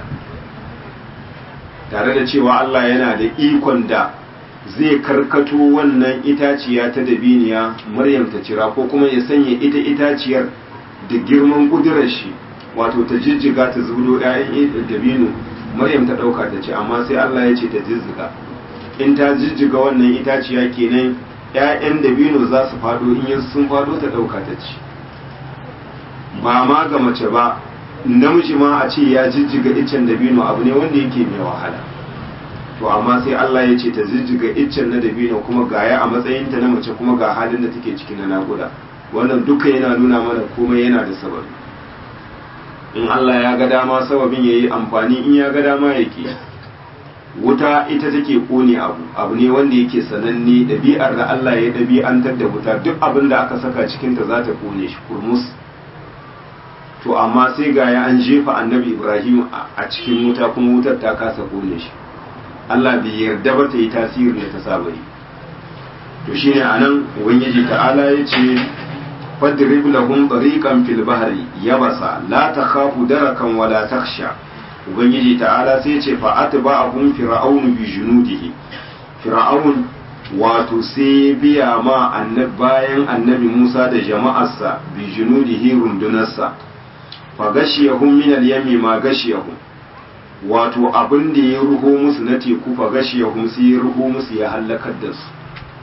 tare da cewa Allah yana da ikon da zai karkato wannan itaciya ta dabiniya Maryam ta cira ko kuma ya sanya ita itaciyar da girman kudurar shi wato ta jijjiga ta zubo ‘ya'yan dabino maryam ta ɗauka ta ce amma sai Allah ya ce ta jijjiga in ta jijjiga wannan itaciya kenan ‘ya'yan dabino za su faɗo in yin sun faɗo ta ɗauka ta ci ba ma ga mace ba namiji ma a ce ya jijjiga iccen dabino abu ne wanda yake mai wahala to amma sai Allah ya ce ta jijjiga iccen na dabino kuma gaya a matsayinta na mace kuma ga halin da take ciki na nakuda wannan duka yana nuna mana komai yana da sababi in Allah ya ga dama sababin ya yi amfani in ya ga dama yake wuta ita take kone abu abu ne wanda yake sananne ɗabi'ar da Allah ya ɗabi'antar da wuta duk abin da aka saka cikinta za ta kone shi kurmus to amma sai ga ya an jefa annabi ibrahim a cikin wuta kuma wutar ta kasa kone shi Allah bai yarda ba ta yi tasirin da ta saba yi to shine anan ubangiji ta'ala ya ce fadrib lahum tariqan fil bahri yabasa la takhafu darakan wala takhsha ubangiji ta'ala sai ce fa atba'ahum fir'aun bi junudihi fir'aun wato sai biya ma annab bayan annabi Musa da jama'arsa bi junudihi rundunarsa fa gashiyahum min al-yami ma gashiyahum wato abin da ya ruho musu na teku fa gashi ya sai ya ruho musu ya hallakar da su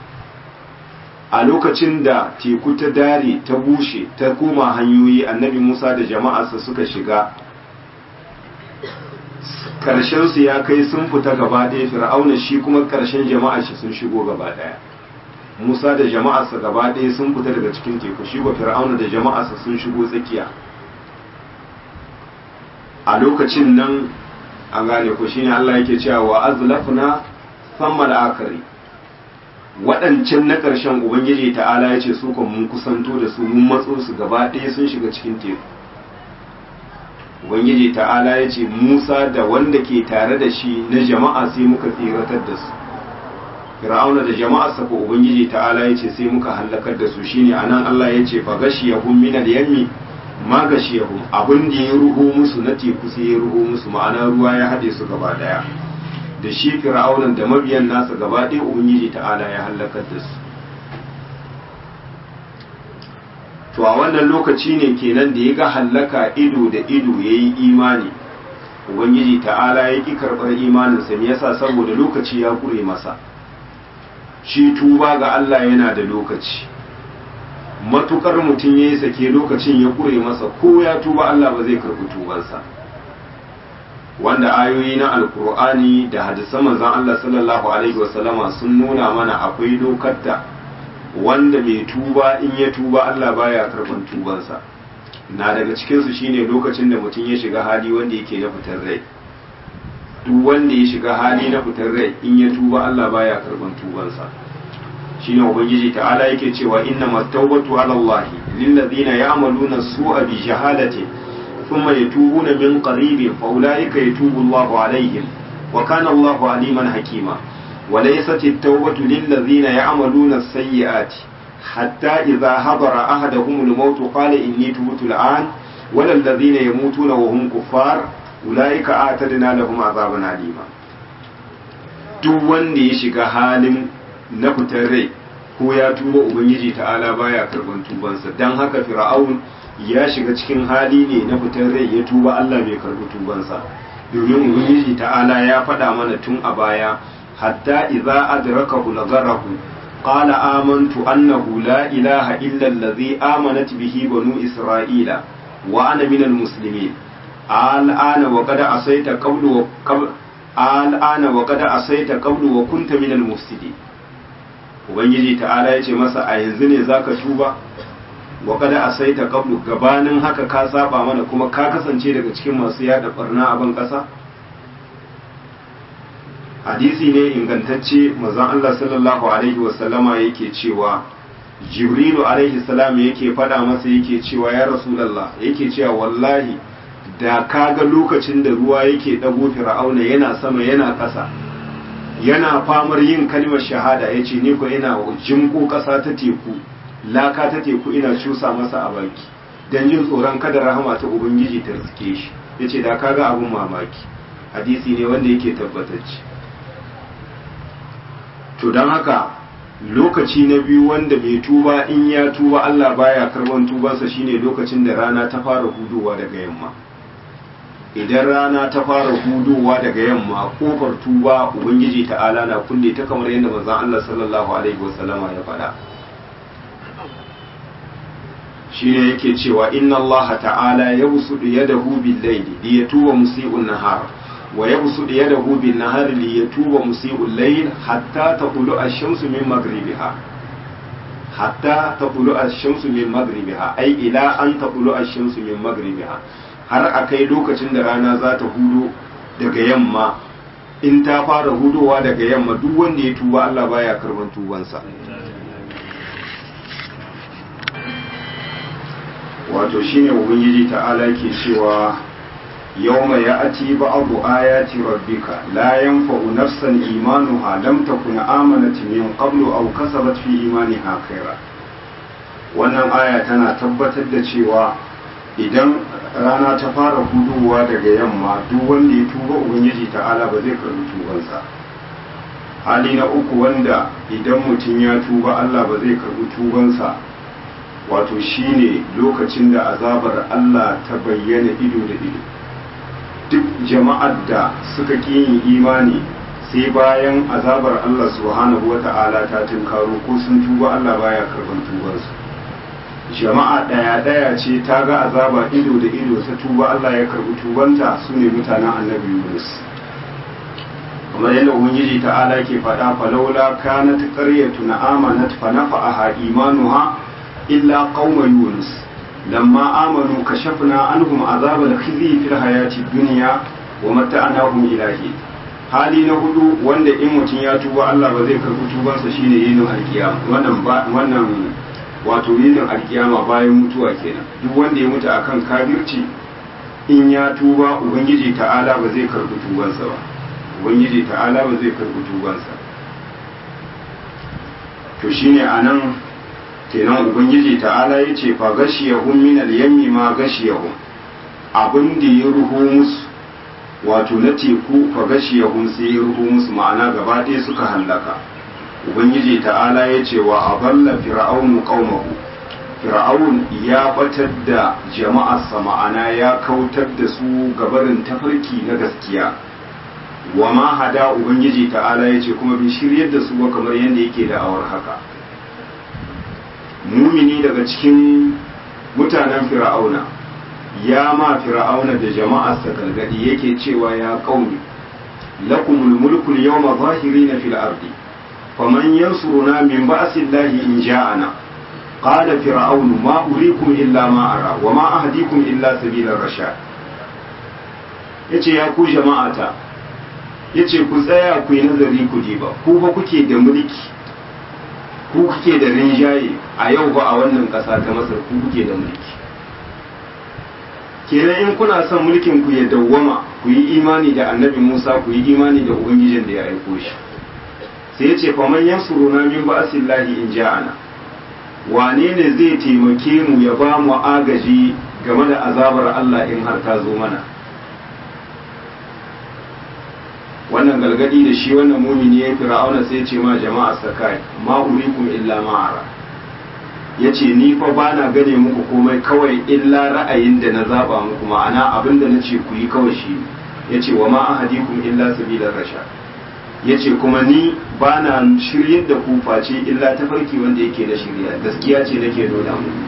a lokacin da teku ta dare ta bushe ta koma hanyoyi annabi musa da jama'arsa suka shiga su ya kai sun fita gaba ɗaya fir'auna shi kuma ƙarshen jama'ar shi sun shigo gaba ɗaya musa da jama'arsa gaba ɗaya sun fita daga cikin teku shi ba fir'auna da jama'arsa sun shigo tsakiya a lokacin nan an gane ko shine Allah yake cewa wa azlafna sammal akari waɗancan na ƙarshen ubangiji ta'ala ya ce su kan mun kusanto da su mun matso su gaba ɗaya sun shiga cikin teku ubangiji ta'ala ya ce musa da wanda ke tare da shi na jama'a sai muka tsiratar da su fir'auna da jama'a saka ubangiji ta'ala ya ce sai muka hallakar da su shine anan Allah ya ce fa gashiyahum min al-yammi ma gashiyahum abin da ya ruho musu na teku sai ya ruho musu ma'ana ruwa ya haɗe su gaba daya da shi fir'aunan da mabiyan nasa gaba ɗaya ubangiji ta'ala ya hallakar da su to a wannan lokaci ne kenan da ya ga hallaka ido da ido ya yi imani ubangiji ta'ala ya ƙi karɓar imaninsa me yasa saboda lokaci ya ƙure masa shi tuba ga Allah yana da lokaci matukar mutum ya yi sake lokacin ya ƙure masa ko ya tuba Allah ba zai karɓi tubansa wanda ayoyi na alkur'ani da hadisan manzon Allah sallallahu alaihi wasallama sun nuna mana akwai lokatta wanda mai tuba in ya tuba Allah baya karban tubansa na daga cikinsu shine lokacin da mutum ya shiga hali wanda yake na fitar rai duk wanda ya shiga hali na fitar rai in ya tuba Allah baya karban tubansa shine ubangiji ta'ala yake cewa inna mattawbatu ala Allah lil ladina ya'maluna su'a bi jahalatin thumma yatubuna min qaribin fa ulaika yatubu Allahu alaihim wa kana Allahu aliman hakima وليست التوبة للذين يعملون السيئات حتى إذا حضر أحدهم الموت قال إني تبت الآن ولا الذين يموتون وهم كفار أولئك أعتدنا لهم عذابا أليما duk wanda ya shiga halin na fitar rai ko ya tuba ubangiji ta'ala baya karban tubansa don haka fir'aun ya shiga cikin hali ne na fitar rai ya tuba Allah bai karbi tubansa domin ubangiji ta'ala ya faɗa mana tun a baya حتى إذا أدركه نظره قال آمنت أنه لا إله إلا الذي آمنت به بنو إسرائيل وأنا من المسلمين الآن وقد عصيت قبل وقبل الآن وقد عصيت قبل وكنت من المفسدين ubangiji ta'ala ya ce masa a yanzu ne zaka tuba wa kada asaita qablu gabanin haka ka saba mana kuma ka kasance daga cikin masu yada barna a ban kasa hadisi ne ingantacce mazan Allah sallallahu alaihi wasallama yake cewa jibrilu alaihi salam yake faɗa masa yake cewa ya rasulallah yake cewa wallahi da kaga lokacin da ruwa yake ɗago fir'auna yana sama yana ƙasa yana famar yin kalmar shahada ya ce ni ko ina jinko ƙasa ta teku laka ta teku ina cusa masa a baki don jin tsoron kada rahama ta ubangiji ta riske shi ya ce da kaga abin mamaki hadisi ne wanda yake tabbatacce to don haka lokaci na biyu wanda mai tuba in ya tuba Allah baya karban tubansa shine lokacin da rana ta fara hudowa daga yamma idan rana ta fara hudowa daga yamma kofar tuba ubangiji ta'ala na kulle ta kamar yadda manzon Allah sallallahu alaihi wasallama ya faɗa shine yake cewa inna Allah ta'ala yabsudu yadahu bil-layli liyatuba musii'un nahar ويبسط يده بالنهار ليتوب مسيء الليل حتى تطلع الشمس من مغربها حتى تطلع الشمس من مغربها أي إلى أن تطلع الشمس من مغربها har a kai lokacin da rana za ta hudo daga yamma in ta fara hudowa daga yamma duk wanda ya tuba Allah baya karban tubansa wato shine ubangiji ta'ala ke cewa يوم يأتي بعض آيات ربك لا ينفع نفسا إيمانها لم تكن آمنت من قبل أو كسبت في إيمانها خيرا wannan aya tana tabbatar da cewa idan rana ta fara hudowa daga yamma duk wanda ya tuba ubangiji ta'ala ba zai karbi tubansa hali na uku wanda idan mutum ya tuba Allah ba zai karbi tubansa wato shine lokacin da azabar Allah ta bayyana ido da ido duk jama'ar da suka ƙi yin imani sai bayan azabar Allah subhanahu wa ta'ala ta tunkaro ko sun tuba Allah baya karban tubarsu jama'a ɗaya ɗaya ce ta ga azaba ido da ido ta tuba Allah ya karbi tubanta su ne mutanen annabi Yunus kamar yadda ubangiji ta'ala ke faɗa falaula kanat qaryatun amanat fa nafa'aha imanuha illa qauma yunus lamma amanu kashafna anhum azab al-khizy fil hayati dunya wa mata'nahum ilahi hali na hudu wanda in mutum ya tuba Allah ba zai karbi tubansa shine yinin alkiyama wannan wannan wato yinin alkiyama bayan mutuwa kenan duk wanda ya mutu akan kafirci in ya tuba ubangiji ta'ala ba zai karbi tubansa ba ubangiji ta'ala ba zai karbi tubansa to shine anan kenan ubangiji ta'ala ya ce fa gashiyahum min al-yammi ma gashiyahum abin da ya ruho musu wato na teku fa gashiyahum sai ya ruho musu ma'ana gaba ɗaya suka hallaka ubangiji ta'ala ya ce wa aballa fir'aunu qaumahu fir'aun ya batar da jama'arsa ma'ana ya kautar da su gabarin tafarki na gaskiya wa ma hada ubangiji ta'ala ya ce kuma bai shiryar da su ba kamar yadda yake da awar haka mumini daga cikin mutanen fir'auna ya ma fir'auna da jama'arsa gargadi yake cewa ya qaumi lakumul mulku yawma zahirina fil ardi faman yansuruna min ba'sillahi in ja'ana qala fir'aunu ma urikum illa ma ara wa ma ahdikum illa sabilar rashad yace ya ku jama'ata yace ku tsaya ku yi nazari ku ba ku ba kuke da mulki ku kuke da rinjaye a yau ba a wannan ƙasa ta masar ku kuke da mulki kenan in kuna son mulkin ku ya dawwama ku yi imani da annabi musa ku yi imani da ubangijin da ya aiko shi sai ya ce faman yansuruna min ba'asillahi in ja'ana wane ne zai taimake mu ya ba mu agaji game da azabar Allah in har ta zo mana wannan galgadi da shi wannan mumini ya fir'auna sai ya ce ma jama'a sakai ma urikum illa ma ara yace ni fa bana gane muku komai kawai illa ra'ayin da na zaba muku ma'ana abinda nace ku yi kawai shi yace wa ma ahadikum illa sabilar rashad yace kuma ni bana shiryar da ku face illa tafarki wanda yake na shirya gaskiya ce nake nuna muku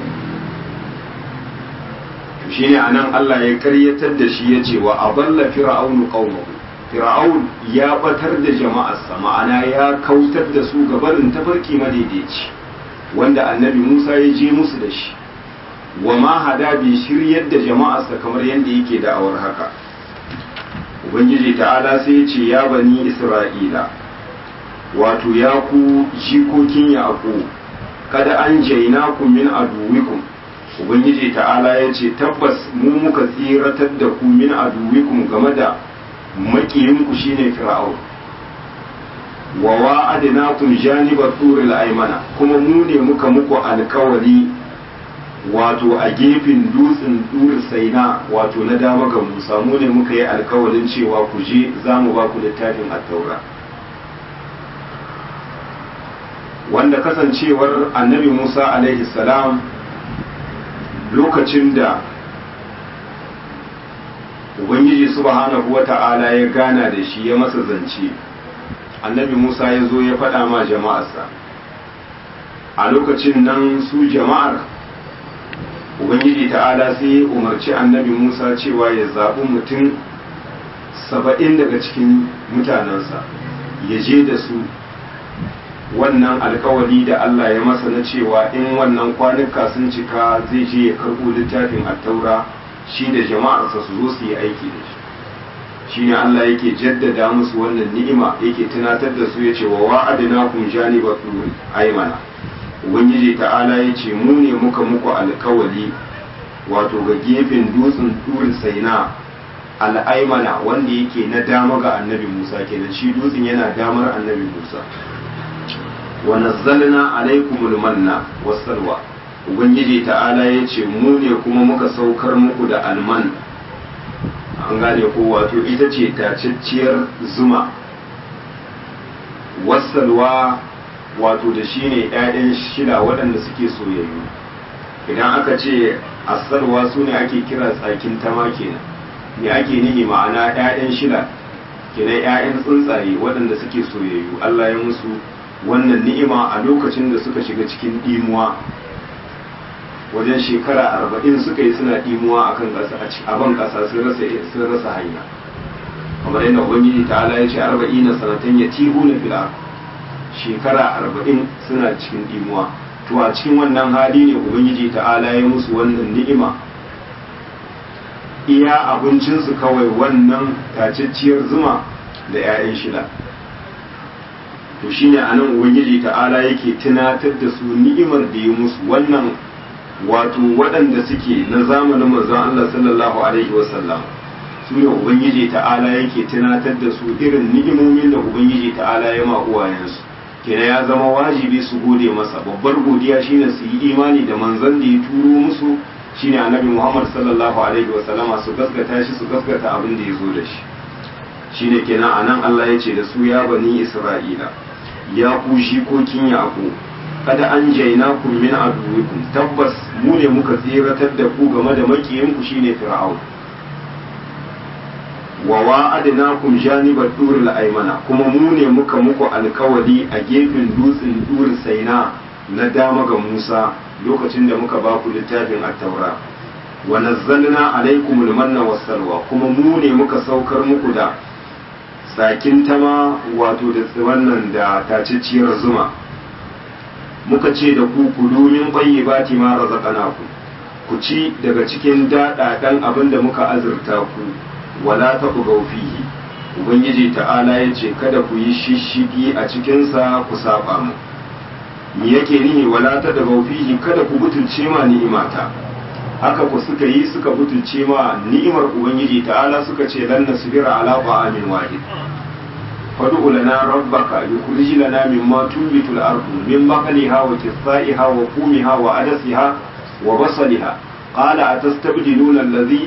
shine anan Allah ya karyatar da shi yace wa aballa fir'aunu qaumahu fir'aun ya batar da jama'arsa ma'ana ya kautar da su gabarin tafarki madaidaici wanda annabi Musa ya je musu da shi wa ma hada bi shiryar da jama'arsa kamar yadda yake da'awar haka ubangiji ta'ala sai ya ce ya bani isra'ila wato ya ku jikokin yaƙo kada an jaina ku min aduwikum ubangiji ta'ala ya ce tabbas mu muka tsiratar da ku min aduwikum game da makiyinku shine fir'aun wa wa'adnakum janiba turil aymana kuma mu ne muka muku alkawari wato a gefen dutsen dur saina wato na dama ga Musa mu ne muka yi alkawarin cewa ku je za mu ba ku littafin at-taura wanda kasancewar annabi Musa alaihi salam lokacin da ubangiji subhanahu wata'ala ya gana da shi ya masa zance annabi musa ya zo ya faɗa ma jama'arsa a lokacin nan su jama'ar ubangiji ta'ala sai ya umarci annabi musa cewa ya zaɓi mutum saba'in daga cikin mutanensa ya je da su wannan alkawari da allah ya masa na cewa in wannan kwanuka sun cika zai je ya karɓo littafin attaura shi da jama'arsa su zo su yi aiki da shi shine Allah yake jaddada musu wannan ni'ima yake tunatar da su yace wa wa'adna kum janiba turi aymana ubangiji ta'ala yace mu ne muka muku alkawali wato ga gefen dutsen turi saina al'aimana wanda yake na dama ga annabi Musa kenan shi dutsen yana damar annabi Musa wa nazzalna alaikumul manna wassalwa ubangiji ta'ala ya ce mu ne kuma muka saukar muku da alman an gane ko wato ita ce tacacciyar zuma wasalwa wato da shi ne 'ya'yan shida waɗanda suke soyayyu idan aka ce asalwa su ne ake kira tsakin tama kenan me ake nihi ma'ana 'ya'yan shila kenan 'ya'yan tsuntsaye waɗanda suke soyayyu Allah ya musu wannan ni'ima a lokacin da suka shiga cikin ɗimuwa wajen shekara arba'in suka yi suna ɗimuwa a kan ƙasa a ban ƙasa sun rasa hanya kamar yadda ubangiji ta'ala ya ce arba'in na sanatan ya tihu na fila shekara arba'in suna cikin ɗimuwa to a cikin wannan hali ne ubangiji ta'ala ya musu wannan ni'ima iya abincinsu kawai wannan tacacciyar zuma da 'ya'yan shida to shine a nan ubangiji ta'ala yake tunatar da su ni'imar da ya musu wannan wato waɗanda suke na zamanin manzon Allah sallallahu alaihi wasallam su ne ubangiji ta'ala yake tunatar da su irin ni'imomin da ubangiji ta'ala ya ma uwayensu kenan ya zama wajibi su gode masa babbar godiya shine su yi imani da manzon da ya turo musu shine annabi Muhammad sallallahu alaihi wasallama su gaskata shi su gaskata abin da ya zo da shi shine kenan anan Allah ya ce da su ya bani Isra'ila ya ku shikokin yaƙo kada an jaina kun min aduwikum tabbas mu ne muka tseratar da ku game da makiyinku shine fir'aun wa wa'adnakum janibat duril aymana kuma mu ne muka muku alkawari a gefen dutsen dur saina na dama ga Musa lokacin da muka ba ku littafin at-taura wa nazzalna alaykum al-manna was-salwa kuma mu ne muka saukar muku da tsakin tama wato da wannan da tacicciyar zuma muka ce da ku ku domin bayi bati ma razaqnaku ku ci daga cikin daɗaɗan abin da muka azurta ku wala ta fihi ubangiji ta'ala ya ce kada ku yi shishigi a cikinsa ku saba mu me yake nihi wala ta fihi kada ku butulce ma ni'imata haka ku suka yi suka butulce ma ni'imar ubangiji ta'ala suka ce lan nasbira ala ta'amin wahid fad'u lana rabbaka yukhrij lana mimma tunbitul ardu min baqliha wa qithaiha wa qumiha wa adasiha wa basaliha qala atastabdiluna alladhi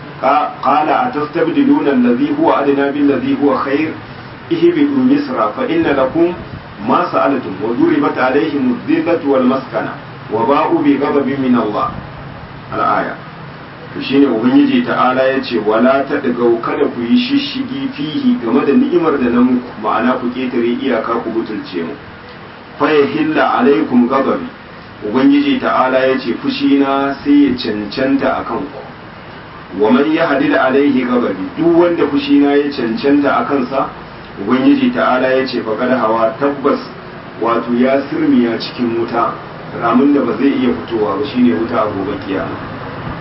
qala atastabdiluna alladhi huwa adna bil ladhi huwa khair ihbitu misra fa inna lakum ma sa'altum wa duribat alayhim adh-dhillatu wal maskana wa ba'u bi ghadabin min Allah al-aya to shine ubangiji ta'ala ya ce wala ta daga kada ku yi shishigi fihi game da ni'imar da na muku ma'ana ku ketare iyaka ku butulce mu fa hilla alaikum ghadabi ubangiji ta'ala ya ce fushi na sai ya cancanta akan ku wa man yahdil alaihi ghadabi duk wanda fushi na ya cancanta akan sa ubangiji ta'ala ya ce fa kada hawa tabbas wato ya sirmiya cikin wuta ramin da ba zai iya fitowa ba shine wuta a gobe kiyama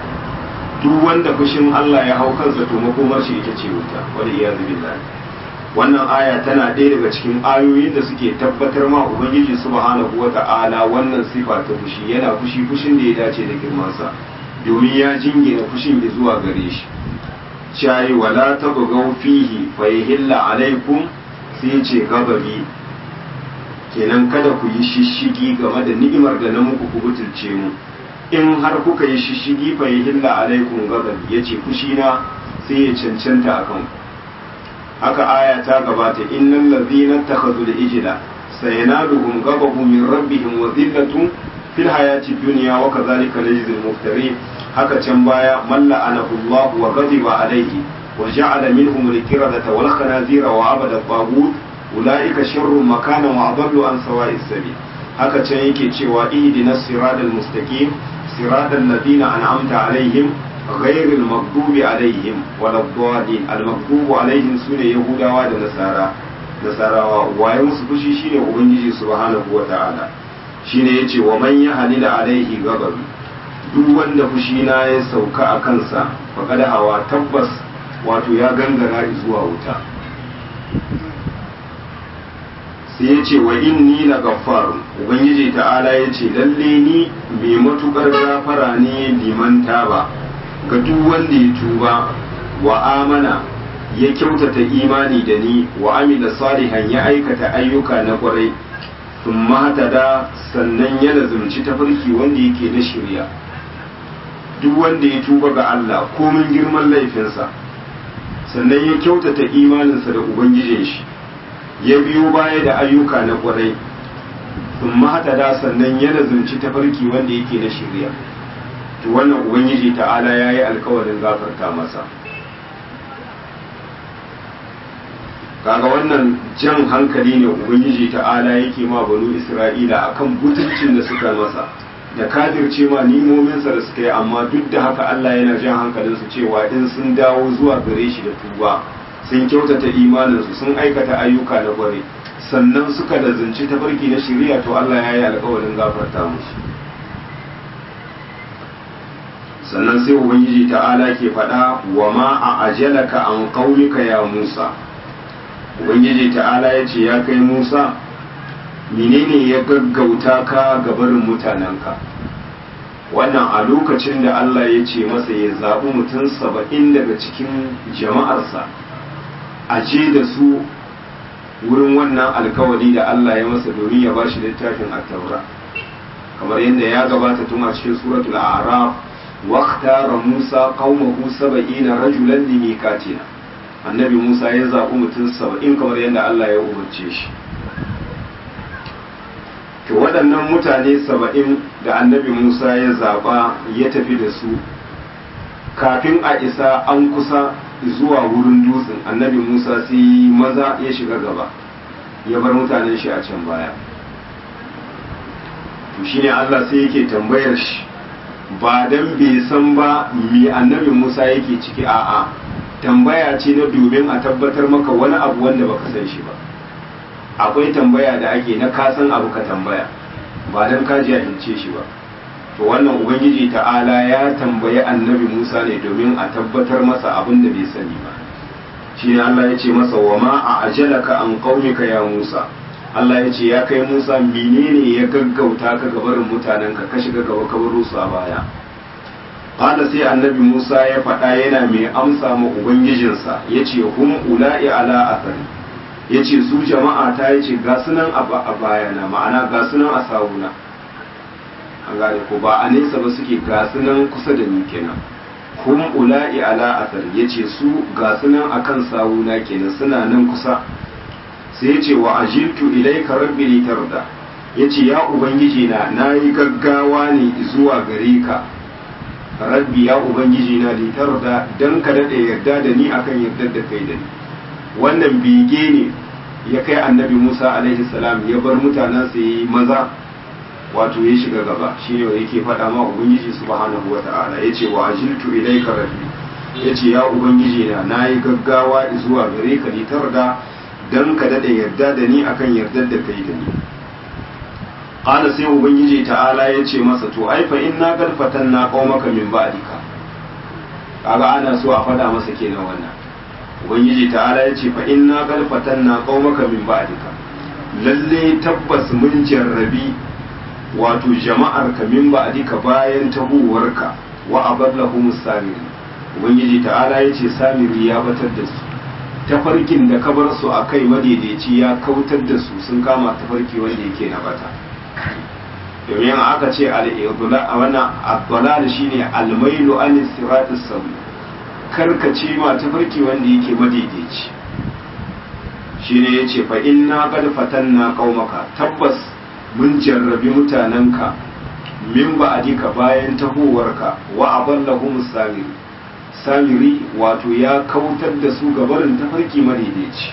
duk wanda fushin Allah ya hau kansa to makomar shi ita ce wuta wal iyazu billahi wannan aya tana ɗaya daga cikin ayoyin da suke tabbatar ma ubangiji subhanahu wata'ala wannan sifa ta fushi yana fushi fushin da ya dace da girmansa domin ya jingina fushin ya zuwa gare shi shayi wala tabghaw fihi fa yahilla alaikum sai ce gababi kenan kada ku yi shishigi game da ni'imar da na muku ku butulce mu in har kuka yi shishigi fa yahilla alaikum gababi yace fushi na sai ya cancanta akan ku haka aya ta gabata innal ladhina takhadhu al-ijla sayanaluhum ghadabun min rabbihim wa dhillatun fil hayati dunya wa kadhalika najzi al-muftarin haka can baya man la'anahu Allah wa ghadiba alayhi wa ja'ala minhum al-qiradata wal khanazira wa abada al-taghut ulaika sharrun makanan wa adallu an sawa'i sabil haka can yake cewa ihdinas siratal mustaqim siratal ladina an'amta alaihim غير المغضوب عليهم ولا الضالين المغضوب عليهم سنة يهودا da nasara nasarawa waye musu fushi shine ubangiji subhanahu wata'ala shine yace wa man yahlil alaihi ghadab duk wanda fushi na ya sauka a kansa faqad hawa tabbas wato ya gangara zuwa wuta sai yace wa inni la gaffarun ubangiji ta'ala yace lalle ni mai matukar gafara ne liman taba ga duk wanda ya tuba wa amana ya kyautata imani da ni wa amila salihan ya aikata ayyuka na kwarai sun da sannan ya lazumci tafarki wanda yake na shirya duk wanda ya tuba ga Allah komin girman laifinsa sannan ya kyautata imaninsa da ubangijin shi ya biyo baya da ayyuka na kwarai sun da sannan ya lazumci tafarki wanda yake na shirya to wannan ubangiji ta'ala ya yi alkawarin gafarta masa kaga wannan jan hankali ne ubangiji ta'ala yake ma banu isra'ila akan butulcin da suka masa da kadirce ma nimominsa da suka yi amma duk da haka Allah yana jan hankalinsu cewa in sun dawo zuwa gare shi da tuba sun kyautata imaninsu sun aikata ayyuka na gware sannan suka da zance tafarki na shari'a to Allah ya yi alkawarin gafarta musu sannan sai ubangiji ta'ala ke faɗa wa ma a ajalaka an qaumika ya Musa ubangiji ta'ala ya ce ya kai Musa menene ya gaggauta ka ga barin mutanenka wannan a lokacin da Allah ya ce masa ya zaɓi mutum saba'in daga cikin jama'arsa a je da su wurin wannan alkawari da Allah ya masa domin ya ba shi littafin attaura kamar yadda ya gabata tun a cikin suratul a'raf waqtara Musa qaumahu saba'ina rajulan limikatina annabi Musa ya zaɓi mutum saba'in kamar yadda Allah ya umarce shi to waɗannan mutane saba'in da annabi Musa ya zaɓa ya tafi da su kafin a isa an kusa zuwa wurin dutsen annabi Musa sai maza ya shiga gaba ya bar mutanen shi a can baya to shine Allah sai yake tambayar shi ba dan bai san ba me annabi Musa yake ciki a'a tambaya ce na domin a tabbatar maka wani abu wanda baka san shi ba akwai tambaya da ake na kasan abu ka tambaya ba dan ka jahilce shi ba to wannan ubangiji ta'ala ya tambayi annabi Musa ne domin a tabbatar masa abin da bai sani ba shi ne Allah ya ce masa wa ma a ajalaka an qaumika ya Musa Allah ya ce ya kai Musa menene ya gaggauta ka gabarin mutanen ka ka shiga gaba ka baro su a baya Qala sai annabi Musa ya faɗa yana mai amsa ma ubangijinsa yace hum ula'i ala athari ya ce su jama'a ta yi ce ga sunan a bayana ma'ana ga sunan a sawuna an gane ko ba a nesa ba suke ga sunan kusa da ni kenan hum ula'i ala athar ya ce su ga sunan akan sawuna kenan suna nan kusa sai ya ce wa ajiltu ilaika rabbi litarda ya ce ya ubangiji na na yi gaggawa ne zuwa gare ka rabbi ya ubangiji na litarda dan ka daɗe yarda da ni akan yardar da kai da ni wannan bege ne ya kai annabi Musa alaihi salam ya bar mutanen sa yi maza wato ya shiga gaba shine yake faɗa ma ubangiji subhanahu wata'ala yace wa ajiltu ilayka rabbi yace ya ubangiji na nayi gaggawa zuwa gare ka ni tarda dan ka dade yarda da ni akan yardar da kai da ni qala sai ubangiji ta'ala yace masa to ai fa inna qad fatanna qaumaka min ba'dika kaga ana so a faɗa masa kenan wannan ubangiji ta'ala ya ce fa inna qad fatanna qaumaka min ba'dika lalle tabbas mun jarrabi wato jama'ar ka min ba'dika bayan tabuwarka wa aballahum samiri ubangiji ta'ala ya ce samiri ya batar da su tafarkin da ka bar su akai madaidaici ya kautar da su sun kama tafarki wanda yake na bata domin aka ce al-idlal wannan ad-dalal shine al-mailu an siratis sawi karkace ma tafarki wanda yake madaidaici shi ne ya ce fa'in na ƙarfatan na ƙaumaka tabbas mun jarrabi mutanenka min ba adika bayan tahowarka wa aballahum samiri samiri wato ya kautar da su gabarin tafarki madaidaici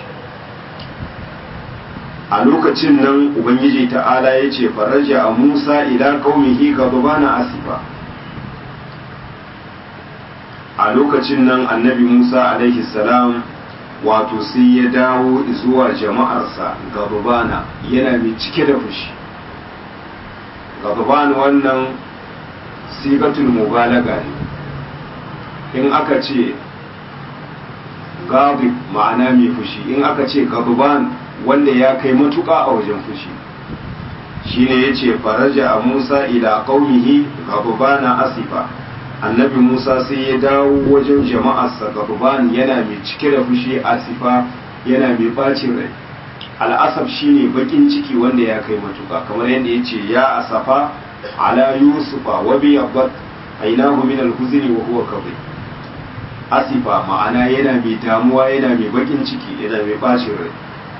a lokacin nan ubangiji ta'ala ya ce faraja a musa ila ƙaumihi gaba na asifa a lokacin nan annabi musa alaihi salam wato sai ya dawo zuwa jama'arsa gababana yana mai cike da fushi gababana wannan sigatul mubalaga ne in aka ce gabib ma'ana mai fushi in aka ce gababan wanda ya kai matuƙa a wajen fushi shine ya ce faraja a musa ila ƙaunihi gababana asifa annabi musa sai ya dawo wajen jama'arsa gaban yana mai cike da fushi asifa yana mai bacin rai al'asaf shine bakin ciki wanda ya kai matuka kamar yadda ya ce ya asafa ala yusufa wa bi yabbat ainahu min al-huzni wa huwa kadhib asifa ma'ana yana mai damuwa yana mai bakin ciki yana mai bacin rai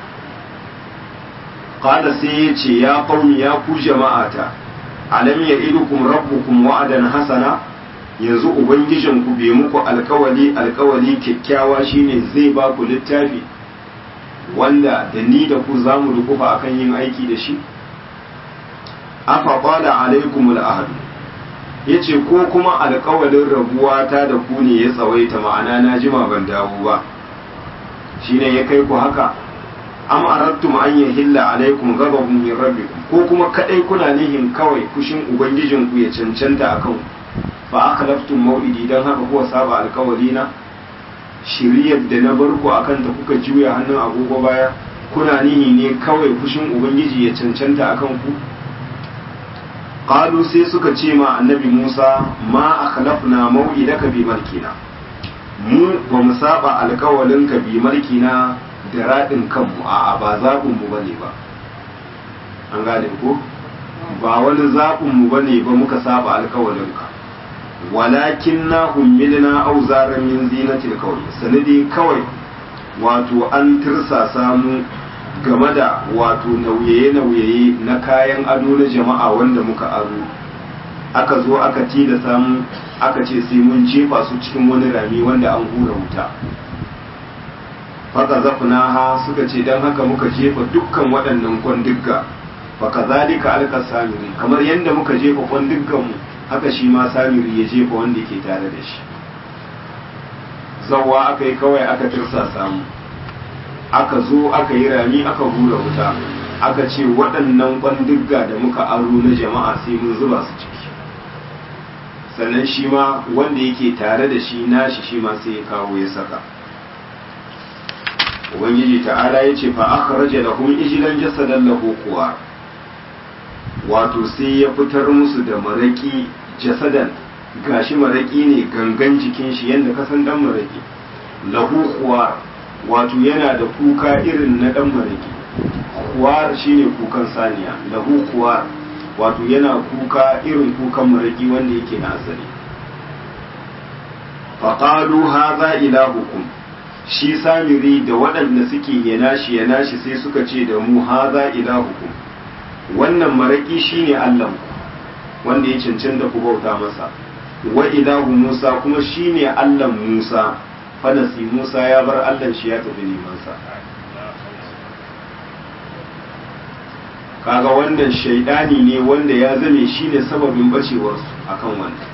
qala sai ya ce ya qaumi ya ku jama'ata alam ya'idukum rabbukum wa'adan hasana yanzu ubangijinku bai muku alkawali alkawali kyakkyawa shine zai ba ku littafi wanda da ni da ku za mu dukufa akan yin aiki da shi afa qala alaikumul ahd yace ko kuma alƙawalin rabuwa ta da ku ne ya tsawaita ma'ana na jima ban dawo ba shine ya kai ku haka am aradtum an yahilla alaikum ghadabun min rabbikum ko kuma kadai kuna nihin kawai kushin ubangijin ku ya cancanta akan fa akhlaftum maw'idi dan haka kuwa saba alƙawari na shiriyar da na bar ku akan ta kuka juya hannun agogo baya kuna nihi ne kawai kushin ubangiji ya cancanta akan ku qalu sai suka ce ma annabi Musa ma akhlafna maw'idaka bi malkina mu ba mu saba alkawalin ka bi mulkina da raɗin kanmu a ba zaɓin mu bane ba an gane ko ba wani zaɓin mu bane ba muka saba alkawalin ka walakin na hummilna auzaran min zinatil qawli sanadi kawai wato an tirsasa mu game da wato nauyaye-nauyaye na kayan ado na jama'a wanda muka aro aka zo aka tilasa mu aka ce sai mun jefa su cikin wani rami wanda an hura wuta faka zafnaha suka ce don haka muka jefa dukkan waɗannan kwandigga faka zalika alka samiri kamar yadda muka jefa kwandiggan mu haka shi ma samiri ya jefa wanda ke tare da shi zawa aka yi kawai aka tirsa samu aka zo aka yi rami aka hura wuta aka ce waɗannan kwandigga da muka aro na jama'a sai mun zuba su ciki sannan shi ma wanda yake tare da shi nashi shi ma sai ya kawo ya saka ubangiji ta'ala ya ce fa akhraja lahum ijlan jasadan lahu quwa wato sai ya fitar musu da maraki jasadan gashi maraki ne gangan jikin shi yanda ka san dan maraki lahu quwa wato yana da kuka irin na dan maraki kuwar shine kukan saniya lahu kuwar wato yana kuka irin kukan maraki wanda yake na asali faƙalu haza ilahukum shi samiri da waɗanda suke yana shi yana shi sai suka ce da mu haza ilahukum wannan maraki shine allahnku wanda ya cancanta ku bauta masa wa ilahu musa kuma shine allan musa fanasi musa ya bar allan shi ya tafi nemansa kaga wannan shaidani ne wanda ya zame shi ne sababin bacewarsu akan wannan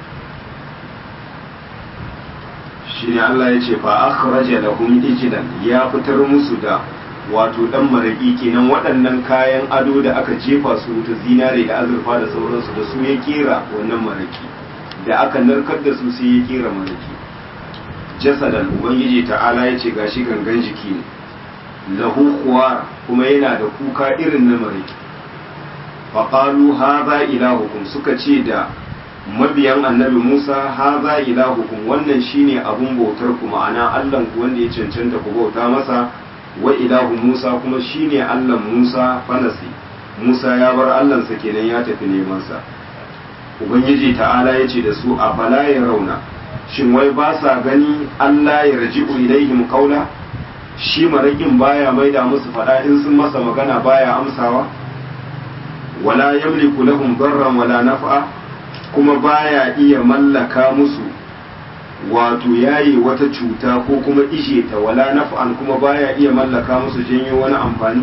shi ne Allah ya ce fa akhraja lahum ijlan ya fitar musu da wato dan maraki kenan waɗannan kayan ado da aka jefa su ta zinare da azurfa da sauransu da su ya kera wannan maraki da aka narkar da su sai ya kera maraki jasadan ubangiji ta'ala ya ce gashi gangan jiki ne lahu kuwar kuma yana da kuka irin na mariki faƙalu haza ilahukum suka ce da mabiyan annabi musa haza ilahukum wannan shine abun bautar ku ma'ana allan ku wanda ya cancanta ku bauta masa wa ilahu musa kuma shine allan musa fanasi musa ya bar allansa kenan ya tafi neman sa ubangiji ta'ala ya ce da su a fala ya rauna shin wai ba sa gani allah ya raji'u ilaihim qaula shi maraƙin baya maida musu faɗa in sun masa magana baya amsawa wala yamliku lahum darran wala naf'a kuma baya iya mallaka musu wato yayi wata cuta ko kuma ishe ta wala naf'an kuma baya iya mallaka musu janyo wani amfani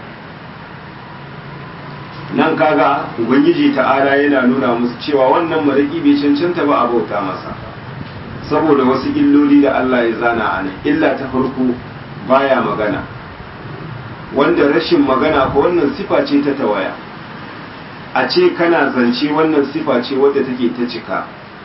nan kaga ubangiji ta'ala yana nuna musu cewa wannan maraƙi bai cancanta ba a bauta masa saboda wasu illoli da Allah ya zana a nan illa ta farko baya magana wanda rashin magana ko wannan sifa ce ta tawaya a ce kana zance wannan sifa ce wadda take ta cika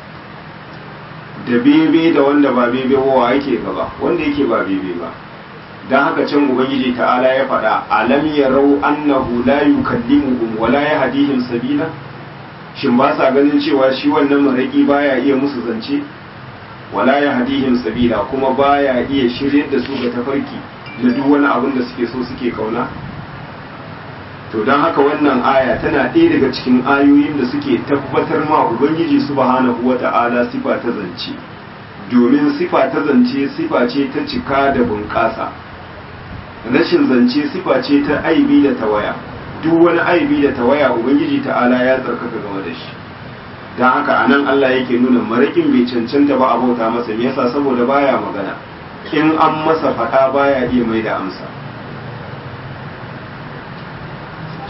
da bebe da wanda ba bebe wa yake gaba wanda yake ba bebe ba don haka can ubangiji ta'ala ya faɗa alam yarau annahu la yukallimuhum wa la yahdihim sabila shin ba sa ganin cewa shi wannan maraki baya iya musu zance wala ya hadihim sabila kuma baya iya shiryar da su ga tafarki da duk wani abin da suke so suke kauna to don haka wannan aya tana ɗaya daga cikin ayoyin da suke tabbatar ma ubangiji subhanahu wata'ala sifa ta zance domin sifa ta zance sifa ce ta cika da bunƙasa rashin zance sifa ce ta aibi da tawaya duk wani aibi da tawaya ubangiji ta'ala ya tsarkaka game da shi don haka a nan Allah yake nuna maraƙin bai cancanta ba a bauta masa me yasa saboda baya magana in an masa faɗa baya iya mai da amsa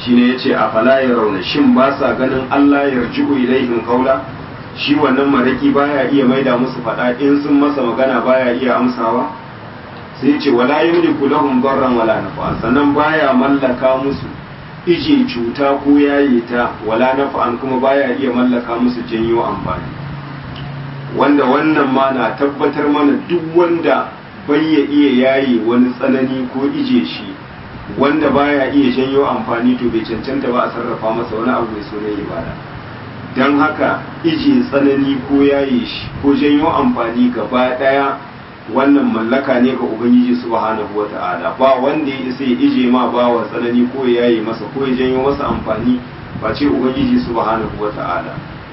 shine yace a fala ya rauna shin ba sa ganin Allah ya rji'u ilaihim qawla shi wannan maraki baya iya maida musu fada in sun masa magana baya iya amsawa sai yace wala yamliku lahum darran wala nafa sannan baya mallaka musu ije cuta ko yaye ta wala nafa'an kuma baya iya mallaka musu janyo amfani wanda wannan ma na tabbatar mana duk wanda bai ya iya yaye wani tsanani ko ije shi wanda baya iya janyo amfani to bai cancanta ba a sarrafa masa wani abu mai sunan ibada don haka ije tsanani ko yaye shi ko janyo amfani gaba daya wannan mallaka ne ga ubangiji subhanahu wata'ala ba wanda ya isa ya ije ma ba wa tsanani ko ya yaye masa ko ya janyo masa amfani ba ce ubangiji subhanahu wata'ala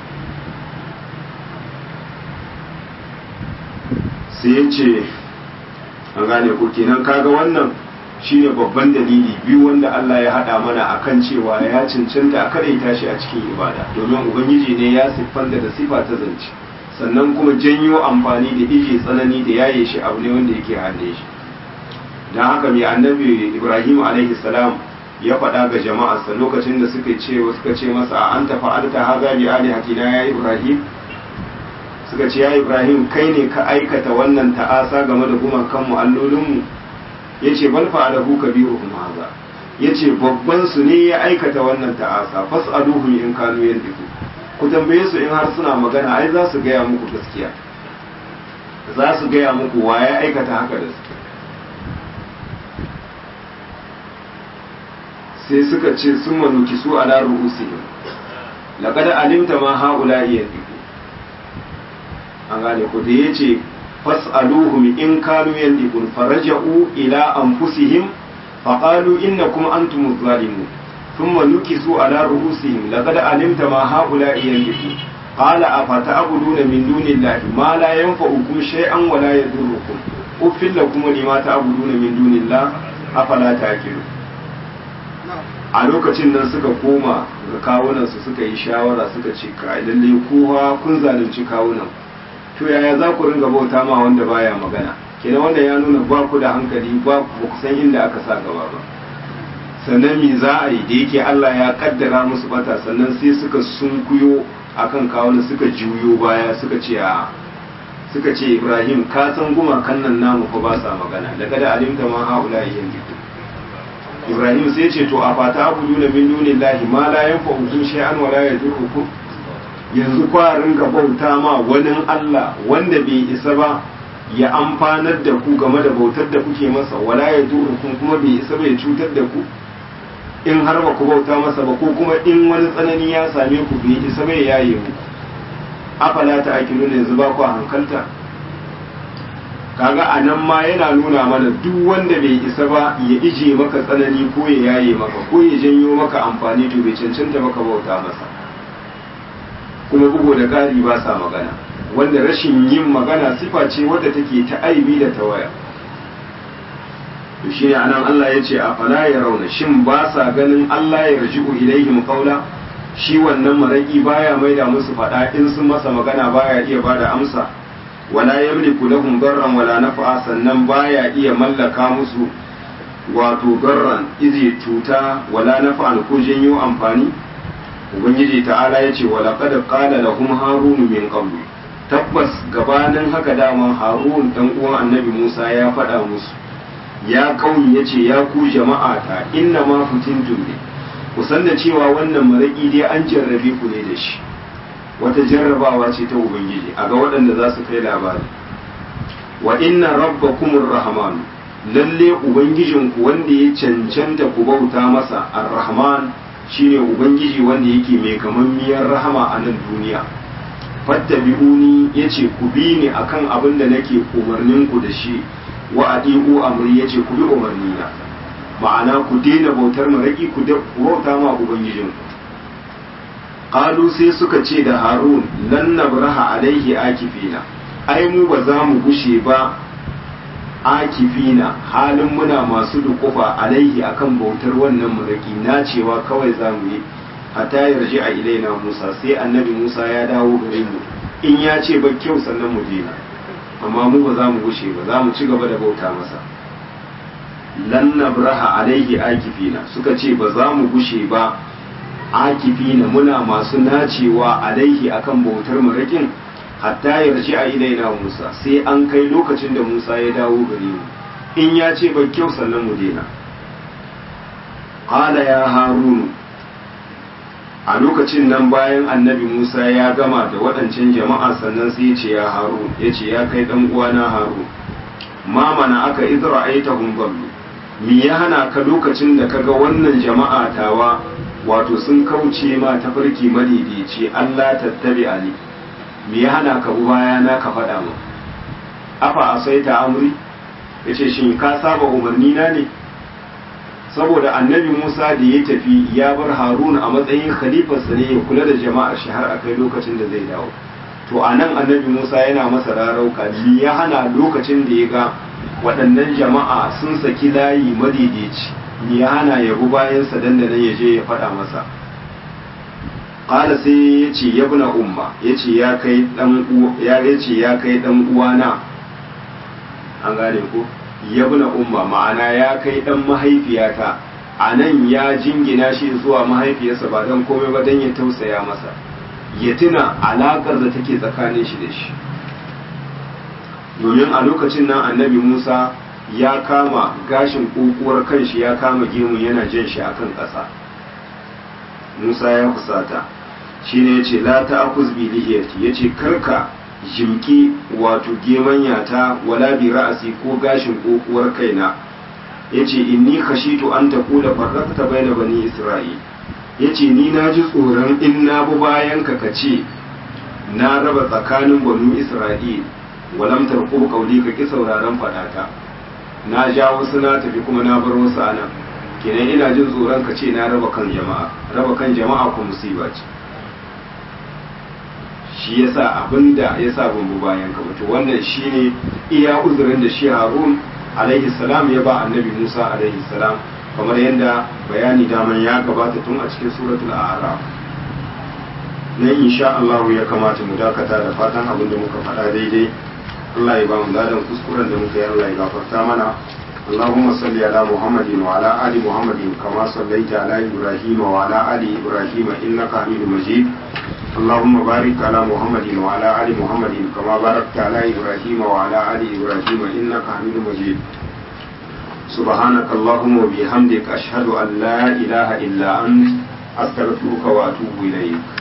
sai ya ce an gane ko kenan kaga wannan shine babban dalili biyu wanda Allah ya haɗa mana akan cewa ya cancanta a kadaita shi a cikin ibada domin ubangiji ne ya siffanta da sifa ta zance sannan kuma janyo amfani da ije tsanani da yaye shi abu ne wanda yake hande shi don haka mai annabi ibrahim alaihi salam ya faɗa ga jama'arsa lokacin da suka ce suka ce masa a an tafa alta haza bi alihatina ya ibrahim suka ce ya ibrahim kai ne ka aikata wannan ta'asa game da gumakan mu allolinmu ya ce bal fa'alahu kabiruhum haza ya ce babban su ne ya aikata wannan ta'asa fas'aluhum in kanu yantiku ku tambaye su in har suna magana ai za su gaya muku gaskiya za su gaya muku wa ya aikata haka da su sai suka ce sun manuki su ala ru'usihim laqad alimta ma haula yantiku an gane ku da yace fas'aluhum in kanu yantiqun faraja'u ila anfusihim faqalu innakum antumuz zalimun ثم نكسوا على رؤوسهم لقد علمت ما هؤلاء ينبغي قال أفتعبدون من دون الله ما لا ينفعكم شيئا ولا يضركم أف لكم لما تعبدون من دون الله أفلا تأكلون a lokacin nan suka koma ga kawunansu suka yi shawara suka ce ka lalle kowa kun zalunci kawunan to yaya za ku ringa bauta ma wanda baya magana kenan wanda ya nuna ba ku da hankali ba ku san inda aka sa gaba ba sannan me za a yi da yake Allah ya kaddara musu bata sannan sai suka sunkuyo akan kawuna suka juyo baya suka ce a suka ce Ibrahim ka san gumakan nan namu fa ba sa magana daga da alimta ma haula yanzu Ibrahim sai ce to a fata abudu na min dunillahi ma la yanfa'ukum shay'an wa la yadurrukum yanzu kwa ringa bauta ma wani Allah wanda bai isa ba ya amfanar da ku game da bautar da kuke masa wala ya durukun kuma bai isa bai cutar da ku in har ba ku bauta masa ba ko kuma in wani tsanani ya same ku bai isa bai yaye mu afala ta akilu ne yanzu ba ku hankalta kaga a nan ma yana nuna mana duk wanda bai isa ba ya ije maka tsanani ko ya yaye maka ko ya janyo maka amfani to bai cancanta maka bauta masa kuma bugu da ƙari ba sa magana wanda rashin yin magana sifa ce wadda take ta aibi da tawaya to shi ne anan Allah ya ce a fala ya rauna shin ba sa ganin Allah ya raji'u ilaihim qawla shi wannan maraki baya maida musu fada in sun masa magana baya iya bada amsa wala yamliku lahum darran wala naf'a sannan baya iya mallaka musu wato garran izi cuta wala naf'an ko janyo amfani ubangiji ta'ala ya ce wala qad qala lahum harun min qablu tabbas gabanin haka daman harun dan uwan annabi musa ya faɗa musu ya kauni ya ce ya ku jama'a ta inna ma fitintum ne ku san da cewa wannan maraƙi dai an jarrabe ku ne da shi wata jarrabawa ce ta ubangiji a ga waɗanda za su kai labari wa inna rabbakumur rahman lalle ubangijinku wanda ya cancanta ku bauta masa ar-rahman shine ubangiji wanda yake mai gamammiyar rahama a nan duniya fattabi'uni yace ku bi ni akan abin da nake umarnin ku da shi wa adi'u amri yace ku bi umarni na ma'ana ku daina bautar maraki ku da bauta ma ubangijin qalu sai suka ce da harun lan nabraha alaihi akifina ai mu ba za mu gushe ba akifina halin muna masu dukufa alaihi akan bautar wannan maraki na cewa kawai za mu yi hatta yarji a ilaina Musa sai annabi Musa ya dawo gare mu in ya ce ba kyau sannan mu daina amma mu ba za mu gushe ba za mu ci gaba da bauta masa lan nabraha alaihi akifina suka ce ba za mu gushe ba akifina muna masu nacewa alaihi akan bautar marakin hatta yarji a ilaina Musa sai an kai lokacin da Musa ya dawo gare mu in ya ce ba kyau sannan mu daina qala ya harunu a lokacin nan bayan annabi Musa ya gama da waɗancan jama'a sannan sai ya ce ya harun ya ce ya kai ɗan uwana harun ma mana aka idra aitahum ballu me ya hana ka lokacin da kaga wannan jama'a tawa wato sun kauce ma tafarki madaidaici Allah tattabi ali me ya hana ka bu baya na ka faɗa mu afa asaita amri yace shin ka saba umarni na ne saboda annabi Musa da ya tafi ya bar Haruna a matsayin khalifarsa ne ya kula da jama'ar shi har akai lokacin da zai dawo to a nan annabi Musa yana masa rarauka ni ya hana lokacin da ya ga waɗannan jama'a sun saki layi madaidaici ni ya hana ya bi bayansa dan da nan ya je ya faɗa masa qala sai ya ce ya buna umma ya ce ya kai dan ya ce ya kai dan uwana an gane ko ya buna umma ma'ana ya kai dan mahaifiyata a nan ya jingina shi zuwa mahaifiyarsa ba dan komai ba dan ya tausaya masa ya tuna alaƙar da take tsakanin shi da shi domin a lokacin nan annabi musa ya kama gashin ƙoƙuwar kanshi ya kama gemun yana jan shi akan ƙasa musa ya kusata shi ne ya ce la ta akuz bi lihiyati ya ce karka jimki wato gemanya ta wala bi ra'asi ko gashin ƙoƙuwar kaina ya ce inni khashitu an taqula farraqta bayna bani isra'il ya ce ni na ji tsoron in na bi bayan ka ce na raba tsakanin banu isra'il walam tarqub qawli ka ki sauraron fadata na ja wasu na tafi kuma na bar wasu anan kenan ina jin tsoron ka ce na raba kan jama'a raba kan jama'a ko musiba ce shi yasa abinda yasa ban bi bayan ka to wannan shine iya uzurin da shi Harun alaihi salam ya ba annabi Musa alaihi salam kamar yadda bayani daman ya gabata tun a cikin suratul a'raf na insha Allah ya kamata mu dakata da fatan abin da muka faɗa daidai Allah ya ba mu ladan kuskuren da muka yi Allah ya gafarta mana اللهم صل على محمد وعلى آل محمد كما صليت على إبراهيم وعلى آل إبراهيم إنك حميد مجيد اللهم بارك على محمد وعلى آل محمد كما باركت على إبراهيم وعلى آل إبراهيم إنك حميد مجيد سبحانك اللهم وبحمدك أشهد أن لا إله إلا أنت أستغفرك وأتوب إليك